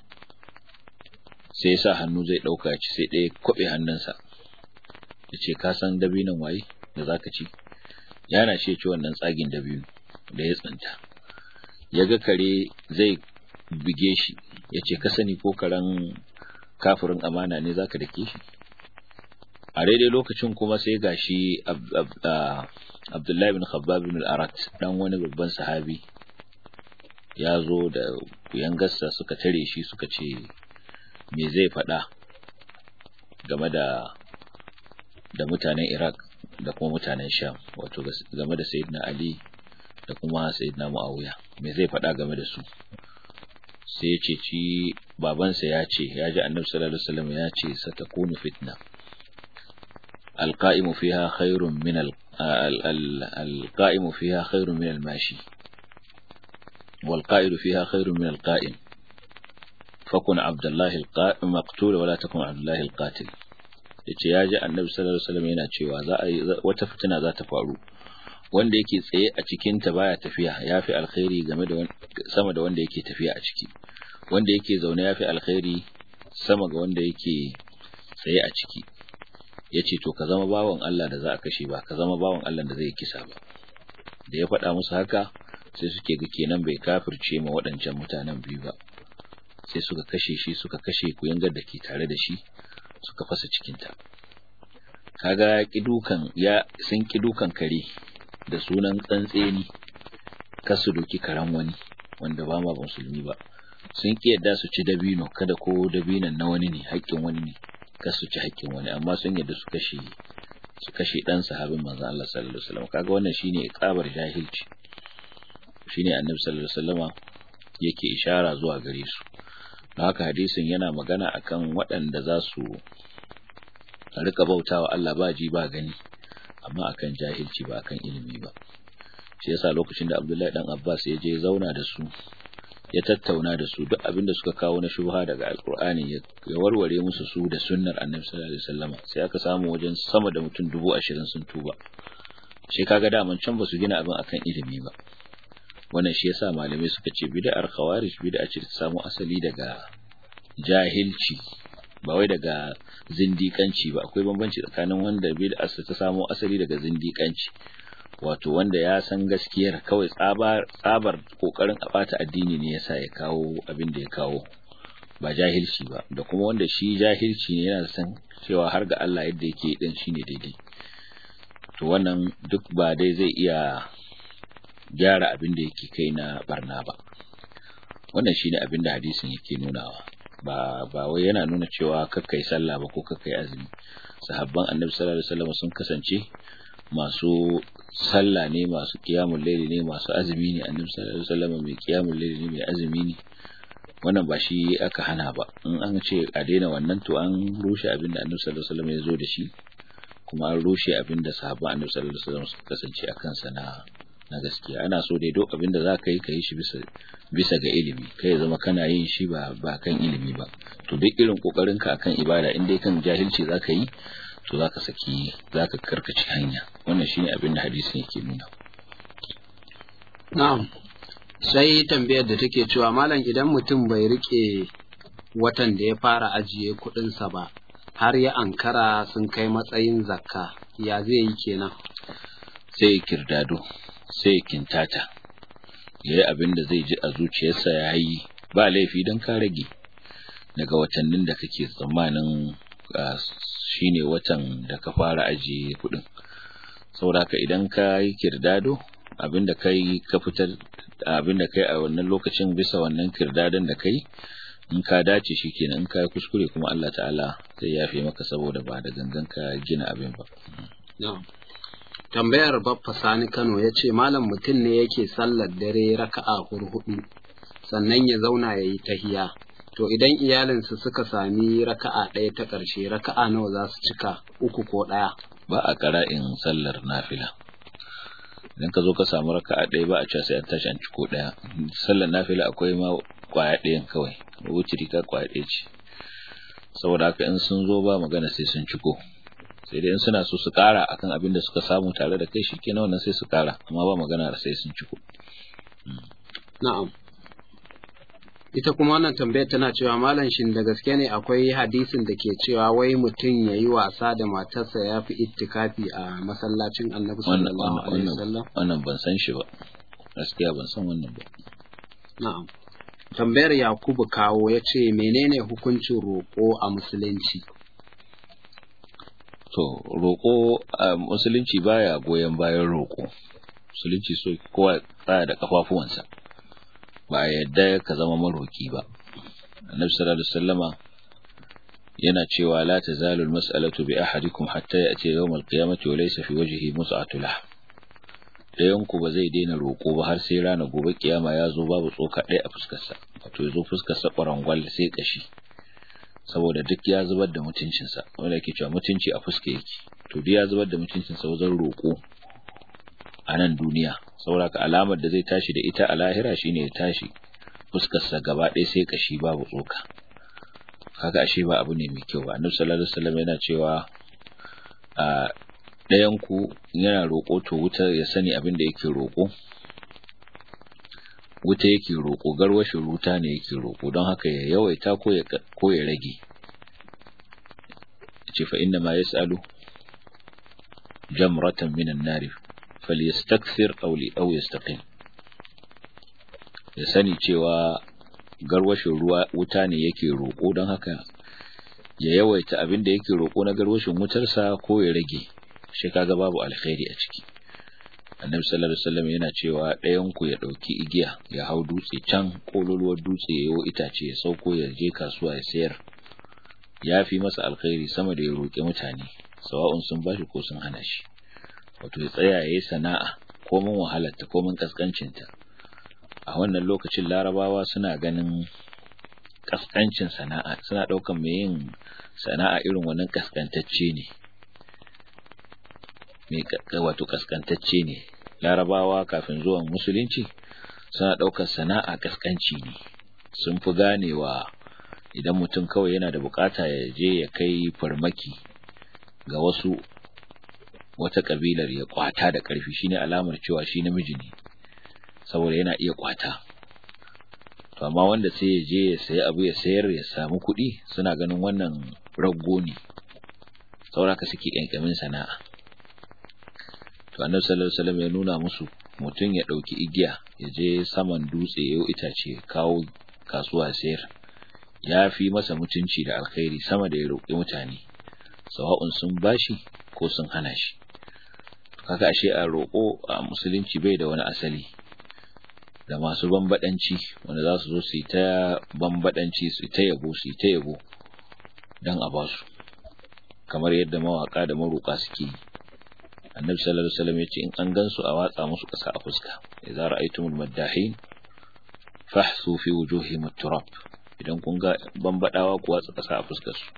sai ya sa hannu zai ɗauka ci sai ɗaya kwaɓe hannunsa ya ce ka san dabinon waye da za ka ci yana ce ci wannan tsagin dabino da ya tsinta ya ga kare zai buge shi ya ce ka sani ko karen kafirin amana ne za ka dake shi a daidai lokacin kuma sai ga shi abdullahi bin khabbab bin al-arat dan wani babban sahabi ya zo da kuyangarsa suka tare shi suka ce me zai faɗa game da da mutanen Iraq da kuma mutanen Sham wato game da Sayyidina Ali da kuma Sayyidina Muawiya me zai faɗa game da su sai ya ce ci babansa ya ce ya ji Annabi sallallahu alaihi wasallam ya ce satakunu fitna alqa'imu fiha khairun min alqa'imu fiha khairun min almashi والقائد فيها خير من القائم فكن عبد الله المقتول ولا تكن عبد الله القاتل yace ya ji annabi sallallahu alaihi wasallam yana cewa za a wata fitina za ta faru wanda yake tsaye a cikin ta baya tafiya yafi alkhairi game da sama da wanda yake tafiya a ciki wanda yake zaune yafi alkhairi sama ga wanda yake tsaye a ciki yace to ka zama bawan Allah da za a kashe ba ka zama bawan Allah da zai kisa ba da ya faɗa musu haka sai suke ga kenan bai kafirce ma waɗancan mutanen biyu ba sai suka kashe shi suka kashe kuyangar da ke tare da shi suka fasa cikinta kaga ya dukan ya sun ki dukan kare da sunan tsantseni kasu doki karan wani wanda ba ma musulmi ba sun ki yadda su ci dabino kada ko dabinon na wani ne haƙƙin wani ne kasu ci haƙƙin wani amma sun yadda su kashe su kashe dan sahabin manzon Allah sallallahu alaihi wasallam kaga wannan shine iqabar jahilci shine annabi sallallahu alaihi wasallama yake ishara zuwa gare su don haka hadisin yana magana akan waɗanda za su rika bautawa Allah ba ji ba gani amma akan jahilci ba akan ilimi ba shi yasa lokacin da Abdullahi dan Abbas ya je zauna da su ya tattauna da su duk abin da suka kawo na shubha daga alkur'ani ya warware musu su da sunnar annabi sallallahu alaihi wasallam sai aka samu wajen sama da mutum dubu ashirin sun tuba shi kaga daman can ba su gina abin akan ilimi ba wannan shi yasa malamai suka ce bid'ar khawarij bid'a ce ta samu asali daga jahilci ba wai daga zindikanci ba akwai bambanci tsakanin wanda bid'a ta samu asali daga zindikanci wato wanda ya san gaskiyar kawai tsabar tsabar kokarin a bata addini ne yasa ya kawo abin da ya kawo ba jahilci ba da kuma wanda shi jahilci ne yana san cewa har ga Allah yadda yake din shine daidai to wannan duk ba dai zai iya gyara abin da yake kai na barna ba wannan shine abin da hadisin yake nunawa ba ba wai yana nuna cewa kakkai sallah ba ko kakkai azumi sahabban annabi sallallahu alaihi wasallam sun kasance masu sallah ne masu kiyamul laili ne masu azumi ne annabi sallallahu alaihi wasallam mai kiyamul laili ne mai azumi ne wannan ba shi aka hana ba in an ce a daina wannan to an rushe abin da annabi sallallahu alaihi wasallam ya zo da shi kuma an rushe abin da sahabban annabi sallallahu alaihi wasallam suka kasance a kansa na na gaskiya ana so dai duk abin da za ka yi ka yi shi bisa bisa ga ilimi kai ya zama kana yin shi ba ba kan ilimi ba to duk irin kokarin ka akan ibada in dai kan jahilci za ka yi to za ka saki za ka karkace hanya wannan shine abin da hadisin yake nuna na'am sai tambayar da take cewa malam idan mutum bai rike watan da ya fara ajiye kuɗinsa ba har ya ankara sun kai matsayin zakka ya zai yi kenan sai kirdado sai kintata ya yi abin da zai ji a zuciyarsa ya yi ba laifi don ka rage daga watannin da kake tsammanin shine watan da ka fara ajiye kuɗin sauraka idan ka yi kirdado abin da kai ka fitar abin da kai a wannan lokacin bisa wannan kirdadon da kai in ka dace shi kenan in ka yi kuskure kuma Allah ta'ala zai yafe maka saboda ba da gangan ka gina abin ba tambayar baffa sani kano ya ce malam mutum ne yake sallar dare raka'a hurhudu sannan ya zauna ya yi tahiya to idan iyalinsu suka sami raka'a ɗaya ta ƙarshe raka'a nawa za su cika uku ko ɗaya ba a ƙara'in sallar nafila idan ka zo ka samu raka'a ɗaya ba a cewa sai an tashi an ciko ɗaya sallar nafila akwai ma kwaya ɗayan kawai wutiri ka kwaya ɗaya ce saboda haka in sun zo ba magana sai sun ciko sai dai in suna so su ƙara akan abin da suka samu tare da kai shikenan wannan sai su ƙara amma ba magana sai sun ciko na'am ita kuma wannan tambayar tana cewa malam shin da gaske ne akwai hadisin da ke cewa wai mutum ya yi wasa da matarsa ya fi ittikafi a masallacin annabi sallallahu alaihi wasallam wannan ban san shi ba gaskiya ban san wannan ba na'am tambayar yakubu kawo ya ce menene hukuncin roƙo a musulunci to roƙo a musulunci baya goyon bayan roƙo musulunci so kowa tsaya da kafafuwansa ba a yadda ka zama maroki ba annabi sallallahu alaihi wasallama yana cewa la tazalu almas'alatu bi ahadikum hatta ya'ti yawm alqiyamati wa laysa fi wajhihi mus'atu lah dayan ku ba zai daina roko ba har sai ranar gobe kiyama ya zo babu tsoka ɗaya a fuskar sa wato ya zo fuskar sa kwarangwal sai kashi saboda duk ya zubar da mutuncin sa wanda yake cewa mutunci a fuska yake to duk ya zubar da mutuncin sa wajen roko a nan duniya saboda ka alamar da zai tashi da ita a lahira shine ya tashi fuskarsa gaba ɗaya sai kashi babu tsoka kaga ashe ba abu ne mai kyau ba annabi sallallahu alaihi wasallam yana cewa a ɗayan ku yana roƙo to wuta ya sani abin da yake roƙo wuta yake roƙo garwashin ruta ne yake roƙo don haka ya yawaita ko ya ko ya rage ce fa inna ma yas'alu jamratan minan nari falyastakthir aw li aw yastaqim ya sani cewa garwashin ruwa wuta ne yake roko don haka ya yawaita abin da yake roko na garwashin wutarsa ko ya rage shi kaga babu alkhairi a ciki annabi sallallahu alaihi wasallam yana cewa ɗayan ku ya dauki igiya ya hau dutse can kololuwar dutse yayo itace ya sauko ya je kasuwa ya sayar ya fi masa alkhairi sama da ya roƙi mutane sawa'un sun bashi ko sun hana shi wato ya tsaya ya yi sana'a komin wahalarta komin kaskancinta a wannan lokacin larabawa suna ganin kaskancin sana'a suna ɗaukan mai yin sana'a irin wannan kaskantacce ne mai wato kaskantacce ne larabawa kafin zuwan musulunci suna ɗaukar sana'a kaskanci ne sun fi ganewa idan mutum kawai yana da bukata ya je ya kai farmaki ga wasu wata kabilar ya kwata da ƙarfi shine alamar cewa shi namiji ne saboda yana iya kwata to amma wanda sai ya je ya sayi abu ya sayar ya samu kuɗi suna ganin wannan raggo ne sauraka suke ƙyanƙyamin sana'a to annabi sallallahu alaihi wasallam ya nuna musu mutum ya ɗauki igiya ya je saman dutse ya itace kawo kasuwa sayar ya fi masa mutunci da alkhairi sama da ya roƙi mutane sawa'un sun bashi ko sun hana shi kaga ashe a roƙo a musulunci bai da wani asali da masu bambadanci wanda za su zo su yi ta bambadanci su ta yabo su yi ta yabo don a basu kamar yadda mawaka da maroƙa suke yi annabi sallallahu alaihi wasallam yace in an gansu a watsa musu ƙasa a fuska idza ra'aytumul maddahin fahsu fi wujuhihim at-turab idan kun ga bambadawa ku watsa ƙasa a fuskar su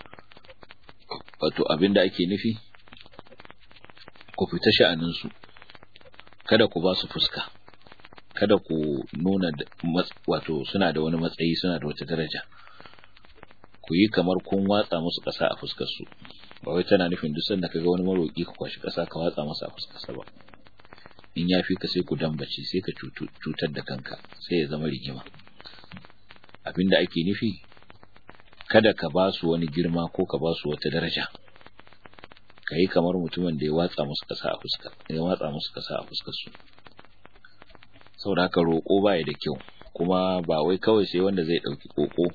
wato abinda ake nufi ku fita sha'anin su kada ku ba su fuska kada ku nuna wato suna da wani matsayi suna da wata daraja ku yi kamar kun watsa musu ƙasa a fuskar su ba wai tana nufin duk sanda kaga wani maroki ka kwashi ƙasa ka watsa masa a fuskar sa ba in ya fi ka sai ku dambace sai ka cutar da kanka sai ya zama rigima abinda ake nufi kada ka ba su wani girma ko ka ba su wata daraja ka yi kamar mutumin da ya watsa musu ƙasa a fuska ya watsa musu ƙasa a fuskar su saboda haka roƙo baya da kyau kuma ba wai kawai sai wanda zai ɗauki ƙoƙo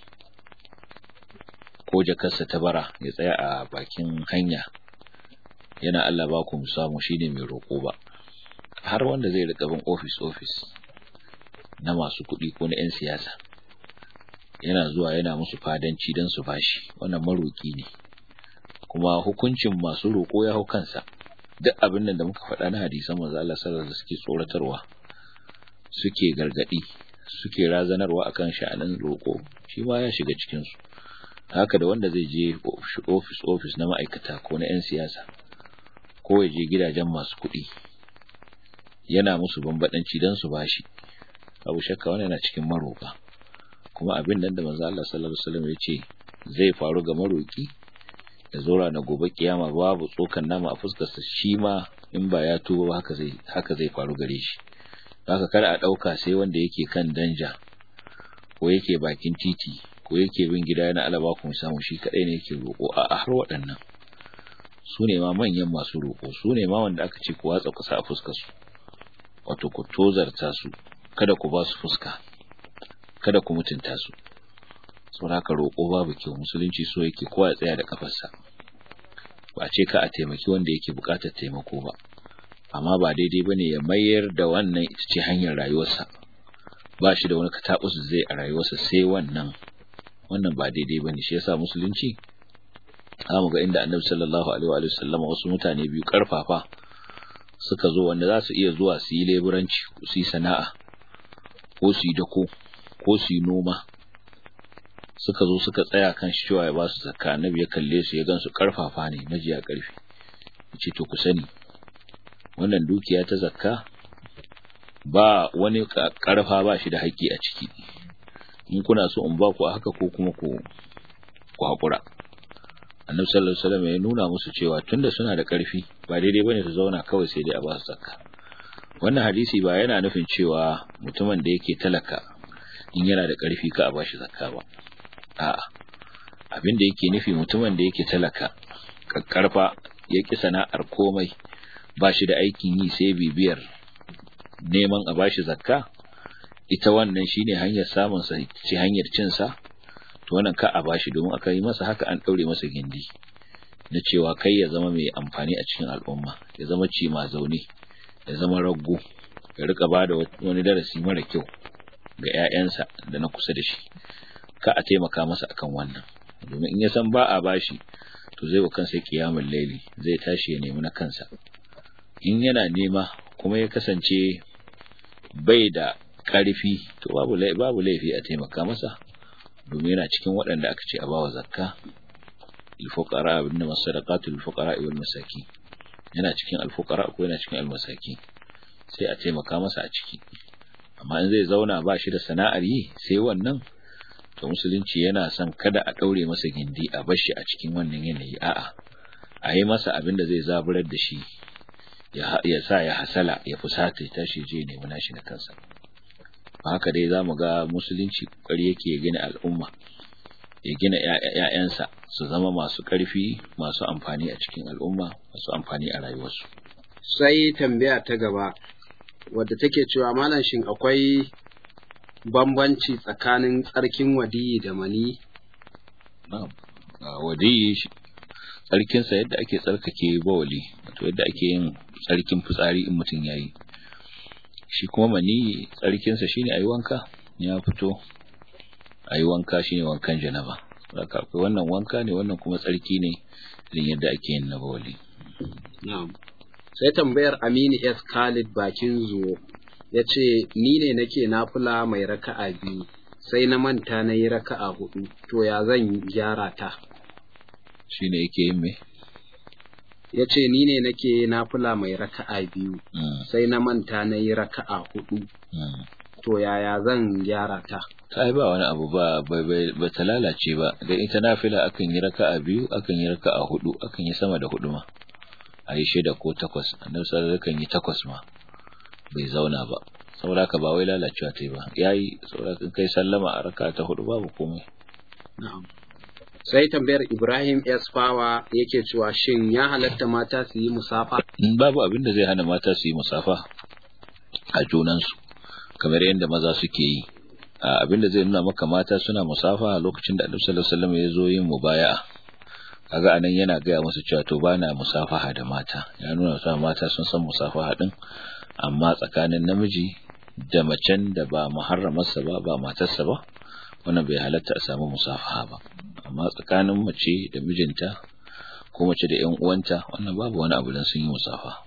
ko jakarsa ta bara ya tsaya a bakin hanya yana Allah ba ku samu shine mai roƙo ba har wanda zai rika bin office office na masu kuɗi ko na 'yan siyasa yana zuwa yana musu fadanci don su bashi wannan maroƙi ne kuma hukuncin masu roƙo ya hau kansa duk abin nan da muka faɗa na hadisan manzo Allah sallallahu alaihi suke tsoratarwa suke gargadi suke razanarwa akan sha'anin roƙo shi ma ya shiga cikin su haka da wanda zai je office office na ma'aikata ko na 'yan siyasa ko ya je gidajen masu kuɗi yana musu bambadanci don su bashi abu shakka wannan yana cikin maroka kuma abin nan da manzo Allah sallallahu alaihi wasallam ya ce zai faru ga maroki da zora na gobe kiyama babu tsokan nama a fuskar sa shi ma in ba ya tuba haka zai haka zai faru gare shi haka kada a dauka sai wanda yake kan danja ko yake bakin titi ko yake bin gida yana alaba kuma samu shi kadai ne yake roko a har waɗannan su ne ma manyan masu roko su ne ma wanda aka ce ku watsa kusa a fuskar su wato ku tozarta su kada ku ba su fuska kada ku mutunta su saboda haka roƙo babu kyau musulunci so yake kowa ya tsaya da kafarsa ba ce ka a taimaki wanda yake buƙatar taimako ba amma ba daidai bane ya mayar da wannan ita ce hanyar rayuwarsa ba shi da wani katabus zai a rayuwarsa sai wannan wannan ba daidai bane shi yasa musulunci zamu ga inda annabi sallallahu alaihi wa sallama wasu mutane biyu karfafa suka zo wanda za su iya zuwa su yi leburanci su yi sana'a ko su yi dako ko su yi noma suka zo suka tsaya kan shi cewa ya ba su zakka annabi ya kalle su ya gan su karfafa ne majiya karfi yace to ku sani wannan dukiya ta zakka ba wani karfa ba shi da haƙƙi a ciki in kuna so in ba ku a haka ko kuma ku ku haƙura annabi sallallahu alaihi wasallam ya nuna musu cewa tunda suna da karfi ba daidai bane su zauna kawai sai dai a ba su zakka wannan hadisi ba yana nufin cewa mutumin da yake talaka in yana da karfi ka a bashi zakka ba a'a abin da yake nufi mutumin da yake talaka kakkarfa ya ki sana'ar komai ba shi da aikin yi sai bibiyar neman a bashi zakka ita wannan shine hanyar samun sa ce hanyar cin sa to wannan ka a bashi domin aka yi masa haka an daure masa gindi na cewa kai ya zama mai amfani a cikin al'umma ya zama ci ma zaune ya zama raggo ya rika bada wani darasi mara kyau ga 'ya'yansa da na kusa da shi ka a taimaka masa akan wannan domin in ya san ba a bashi to zai wa kansa kiyamul laili zai tashi ya nemi na kansa in yana nema kuma ya kasance bai da karfi to babu babu laifi a taimaka masa domin yana cikin waɗanda aka ce a bawa zakka الفقراء إنما الصدقات للفقراء والمساكين yana cikin alfukara ko yana cikin almasaki sai a taimaka masa a ciki amma in zai zauna ba shi da sana'ar yi sai wannan to musulunci yana son kada a ɗaure masa gindi a bar shi a cikin wannan yanayi a'a a yi masa abin da zai zaburar da shi ya sa ya hasala ya fusata ya tashi je nemi nashi da kansa ba haka dai za mu ga musulunci kokari yake gina al'umma ya gina ‘ya'yansa su zama masu ƙarfi masu amfani a cikin al'umma masu amfani a rayuwarsu. Sai tambaya ta gaba wadda take cewa malam shin akwai bambanci tsakanin tsarkin wadiyi da mani? Wadiyi tsarkinsa yadda ake tsarkake bawali wato yadda ake yin tsarkin fitsari in mutum ya yi. Shi kuma mani tsarkinsa shine a yi wanka ya fito a yi wanka shine wankan janaba haka akwai wannan wanka ne wannan kuma tsarki ne irin yadda ake yin na bawali sai tambayar Aminu S Khalid bakin zuwo ya ce ni ne nake nafula mai raka'a biyu sai na manta na yi raka'a hudu to ya zan gyara ta shine yake yin me ya ce ni ne nake nafula mai raka'a biyu sai na manta na yi raka'a hudu to yaya zan gyara ta ta ba wani abu ba ba ta lalace ba dan ita nafila akan yi raka'a biyu akan yi raka'a hudu akan yi sama da hudu ma a yi shida ko takwas annabi sallallahu alaihi yi takwas ma bai zauna ba saboda ka ba wai lalacewa ta yi ba yayi saboda in kai sallama a raka'a ta hudu babu komai na'am sai tambayar Ibrahim S Fawa yake cewa shin ya halatta mata su yi musafa babu abin da zai hana mata su yi musafa a junansu kamar yadda maza suke yi abin da zai nuna maka mata suna musafa a lokacin da Annabi sallallahu alaihi wasallam ya zo yin mubaya'a kaga anan yana gaya musu cewa to bana musafaha da mata ya nuna cewa mata sun san musafaha din amma tsakanin namiji da macen da ba muharramarsa ba ba matarsa ba wannan bai halatta a samu musafaha ba amma tsakanin mace da mijinta ko mace da ƴan uwanta wannan babu wani abu dan sun yi musafa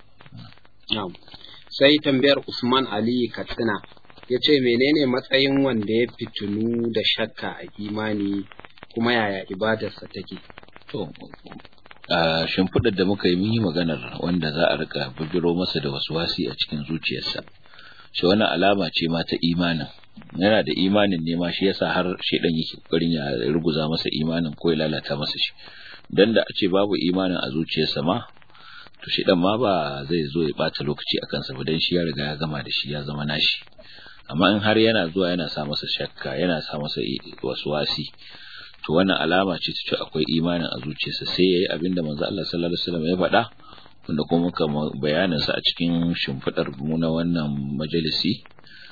sai tambayar Usman Ali Katsina ya ce menene matsayin wanda ya fitinu da shakka a imani kuma yaya ibadarsa take to a shimfiɗar da muka yi mun yi maganar wanda za a rika bujiro masa da wasu wasi a cikin zuciyarsa shi wannan alama ce ma ta imanin yana da imanin ne ma shi yasa har shedan yake kokarin ya ruguza masa imanin ko ya lalata masa shi dan da a ce babu imanin a zuciyarsa ma to shedan ma ba zai zo ya bata lokaci a kansa ba dan shi ya riga ya gama da shi ya zama nashi amma in har yana zuwa yana sa masa shakka yana sa masa wasu wasi to wannan alama ce ta ce akwai imanin a zuciyarsa sai yayi abinda manzo Allah sallallahu alaihi wasallam ya faɗa wanda kuma muka bayanin sa a cikin shimfidar mu na wannan majalisi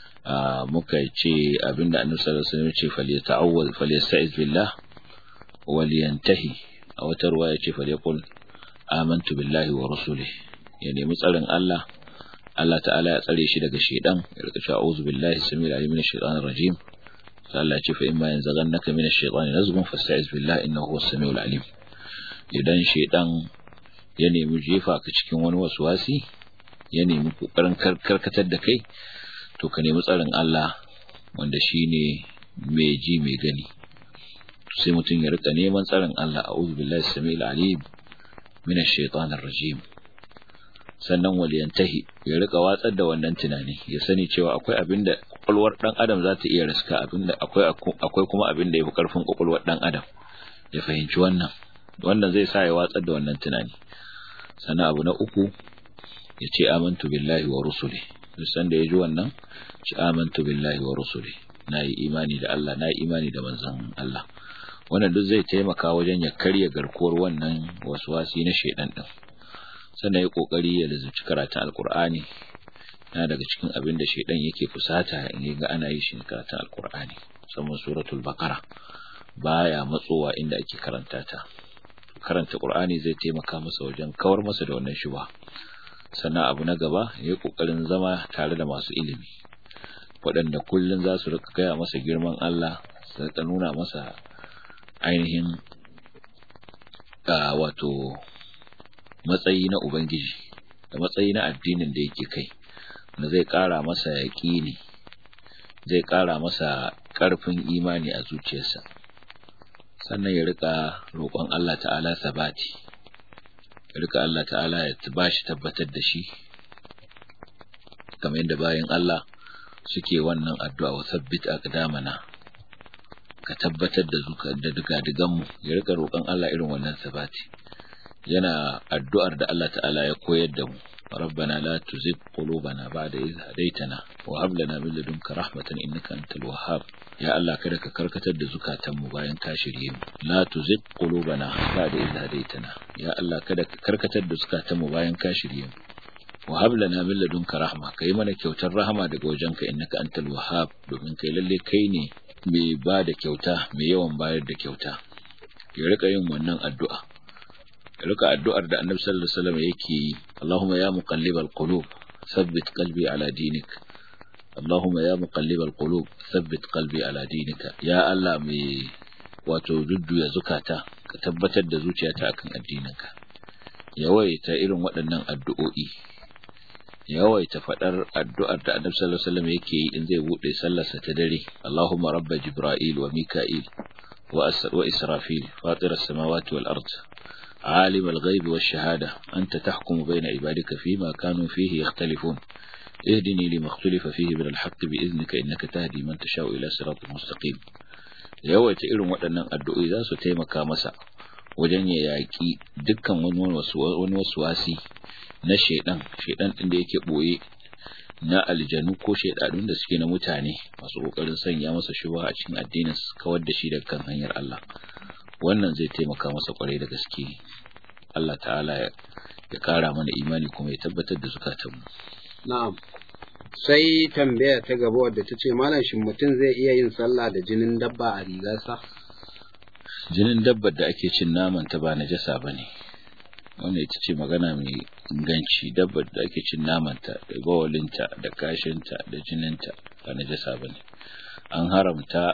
muka ce abinda Annabi sallallahu alaihi wasallam ya ce falyata'awwal falyasta'iz billah waliyantahi a wata ruwaya ce falyaqul amantu billahi wa rusulihi ya nemi tsarin Allah Allah ta'ala ya tsare shi daga shedan ya rika cewa a'udhu billahi samil alim minash shaitanir rajim sai Allah ya ce fa imma yanzaghannaka minash shaitani nazghun fasta'iz billahi innahu huwas samiul alim idan shedan ya nemi jefa ka cikin wani waswasi ya nemi kokarin karkatar da kai to ka nemi tsarin Allah wanda shine mai ji mai gani sai mutum ya rika neman tsarin Allah a'udhu billahi samil alim minash shaitanir rajim sannan waliyantahi ya rika watsar da wannan tunani ya sani cewa akwai abin da kwakwalwar dan adam za ta iya riska abin da akwai akwai kuma abin da yafi karfin kwakwalwar dan adam ya fahimci wannan wannan zai sa ya watsar da wannan tunani sannan abu na uku ya ce amantu billahi wa rusuli san da ya ji wannan ci amantu billahi wa rusuli na yi imani da Allah na yi imani da manzon Allah wannan duk zai taimaka wajen ya karya garkuwar wannan waswasi na shedan din sannan ya kokari ya lazumci karatun alkur'ani na daga cikin abin da shaidan yake fusata in ga ana yi shi karatun alkur'ani musamman suratul baqara baya matsowa inda ake karanta ta karanta qur'ani zai taimaka masa wajen kawar masa da wannan shuba sannan abu na gaba ya kokarin zama tare da masu ilimi waɗanda kullun za su rika gaya masa girman Allah su rika nuna masa ainihin wato matsayi na Ubangiji da matsayi na addinin da yake kai da zai ƙara masa yaƙini zai ƙara masa ƙarfin imani a zuciyarsa sannan ya rika roƙon Allah ta'ala sabati rika Allah ta'ala ya bashi tabbatar da shi kamar yadda bayan Allah suke wannan addu'a wa sabbit aqdamana ka tabbatar da zuka da digan mu ya rika roƙon Allah irin wannan sabati yana addu'ar da Allah ta'ala ya koyar da mu ربنا لا تزغ قلوبنا بعد إذ هديتنا وهب لنا من لدنك رحمة إنك أنت الوهاب يا الله kada ka karkatar da zukatanmu bayan ka shirye mu la tuzigh qulubana ba'da idh hadaytana ya Allah kada ka karkatar da zukatanmu bayan ka shirye mu wa hab lana min ladunka rahma kai mana kyautar rahama daga wajenka innaka antal wahhab domin kai lalle kai ne mai ba da kyauta mai yawan bayar da kyauta ya rika yin wannan addu'a rika addu'ar da Annabi sallallahu alaihi wasallam yake yi Allahumma ya muqallibal qulub thabbit qalbi ala dinik Allahumma ya muqallibal qulub thabbit qalbi ala dinika ya Allah mai wato dudduya zukata ka tabbatar da zuciyata akan addininka yawaita irin waɗannan addu'o'i yawaita faɗar addu'ar da Annabi sallallahu alaihi wasallam yake yi in zai bude sallarsa ta dare Allahumma rabba jibril wa mika'il wa israfil fatir as-samawati wal ard عالم الغيب والشهادة أنت تحكم بين عبادك فيما كانوا فيه يختلفون اهدني لما اختلف فيه من الحق بإذنك إنك تهدي من تشاء إلى صراط مستقيم yawaita irin waɗannan addu'o'i za su taimaka masa wajen ya yaƙi dukkan wani wasu wasi na shaidan shaidan ɗin da yake ɓoye na aljanu ko shaidanun da suke na mutane masu ƙoƙarin sanya masa shuba a cikin addinin su kawar da shi daga kan hanyar Allah wannan zai taimaka masa kwarai da gaske Allah ta'ala ya kara mana imani kuma ya tabbatar da zukatanmu na'am sai tambaya ta gaba wadda ta ce malam shin mutum zai iya yin sallah da jinin dabba a rigarsa jinin dabbar da ake cin naman ta ba najasa bane wannan ita ce magana mai inganci dabbar da ake cin naman ta da bawalinta da kashinta da jininta ba najasa bane an haramta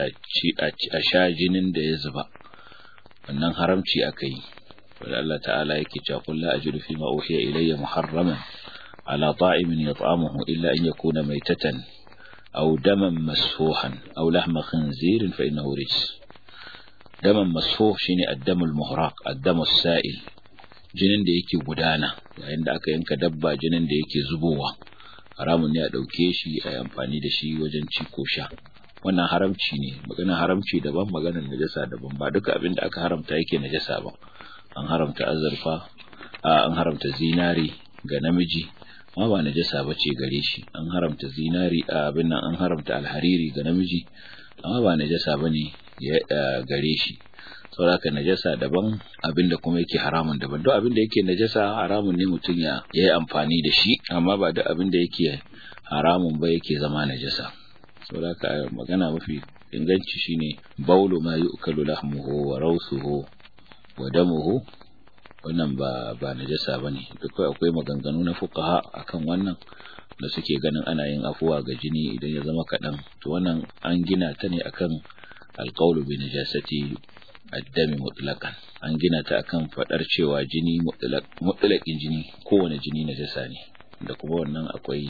a sha jinin da ya zuba wannan haramci aka yi wanda Allah ta'ala yake cewa qul la ajidu fi ma uhiya ilayya muharraman ala ta'imin yat'amuhu illa an yakuna maytatan aw daman masfuhan aw lahma khinzirin fa innahu rijs daman masfuh shine ad-damul muhraq ad-damus sa'il jinin da yake gudana yayin da aka yanka dabba jinin da yake zubowa haramun ne a dauke shi a yi amfani da shi wajen ci ko sha wannan haramci ne maganar haramci daban maganar najasa daban ba duka abin da aka haramta yake najasa ba an haramta azurfa an haramta zinari ga namiji ma ba najasa ba ce gare shi an haramta zinari abin nan an haramta alhariri ga namiji amma ba najasa ba ne gare shi saboda najasa daban abin da kuma yake haramun daban duk abin da yake najasa haramun ne mutum ya yi amfani da shi amma ba duk abin da yake haramun ba yake zama najasa saboda ka magana mafi inganci shine baulu ma yu'kalu lahmuhu wa rawsuhu wa damuhu wannan ba ba najasa bane duk akwai maganganu na fuqaha akan wannan da suke ganin ana yin afuwa ga jini idan ya zama kadan to wannan an gina ta ne akan alqawlu bi najasati addami mutlaqan an gina ta akan fadar cewa jini mutlaq mutlaqin jini kowane jini najasa ne da kuma wannan akwai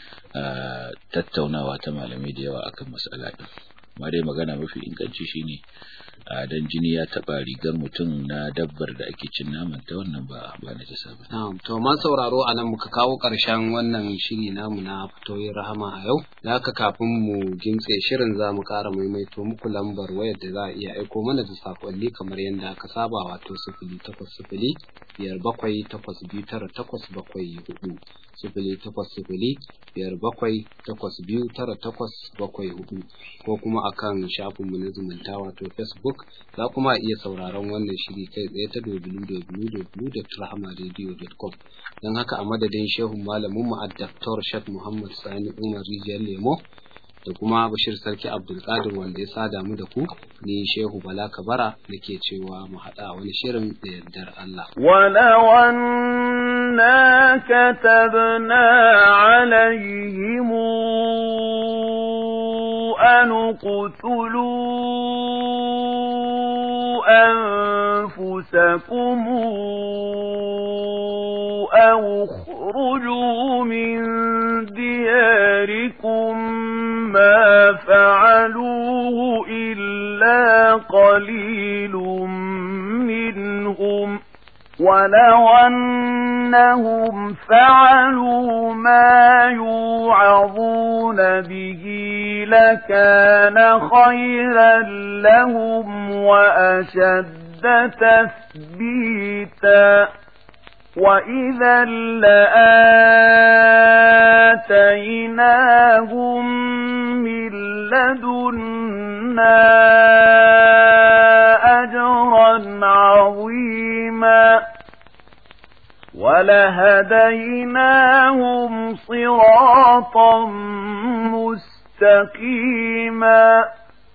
tattaunawa ta malamai da yawa akan mas'ala din amma dai magana mafi inganci shine dan jini ya taba rigar mutum na dabbar da ake cin naman ta wannan ba ba na jasa ba na'am to man sauraro anan muka kawo karshen wannan shiri namu na fitoyin rahama a yau da haka kafin mu gintse shirin za mu kara maimaito muku lambar wayar da za a iya aiko mana da sakonni kamar yadda aka saba wato sifili takwas sifili biyar bakwai takwas biyu tara takwas bakwai hudu sifili takwas sifili biyar bakwai takwas biyu tara takwas bakwai hudu ko kuma akan shafinmu na zumunta wato facebook za kuma iya sauraron wannan shiri kai tsaye ta www.rahmaradio.com don haka a madadin shehun malamin mu Dr. Sheikh Muhammad Sani Umar Rijiyar Lemo da kuma Bashir Sarki Abdulkadir wanda ya sada mu da ku ni Shehu Bala Kabara nake cewa mu haɗa wani shirin da yardar Allah. ولو أنا كتبنا عليهم أن اقتلوا أنفسكم أو اخرجوا من دياركم ما فعلوه إلا قليل منهم ولو أنهم فعلوا ما يوعظون به لكان خيرا لهم وأشد تثبيتا وإذا لآتيناهم من لدنا أجرا عظيما ولهديناهم صراطا مستقيما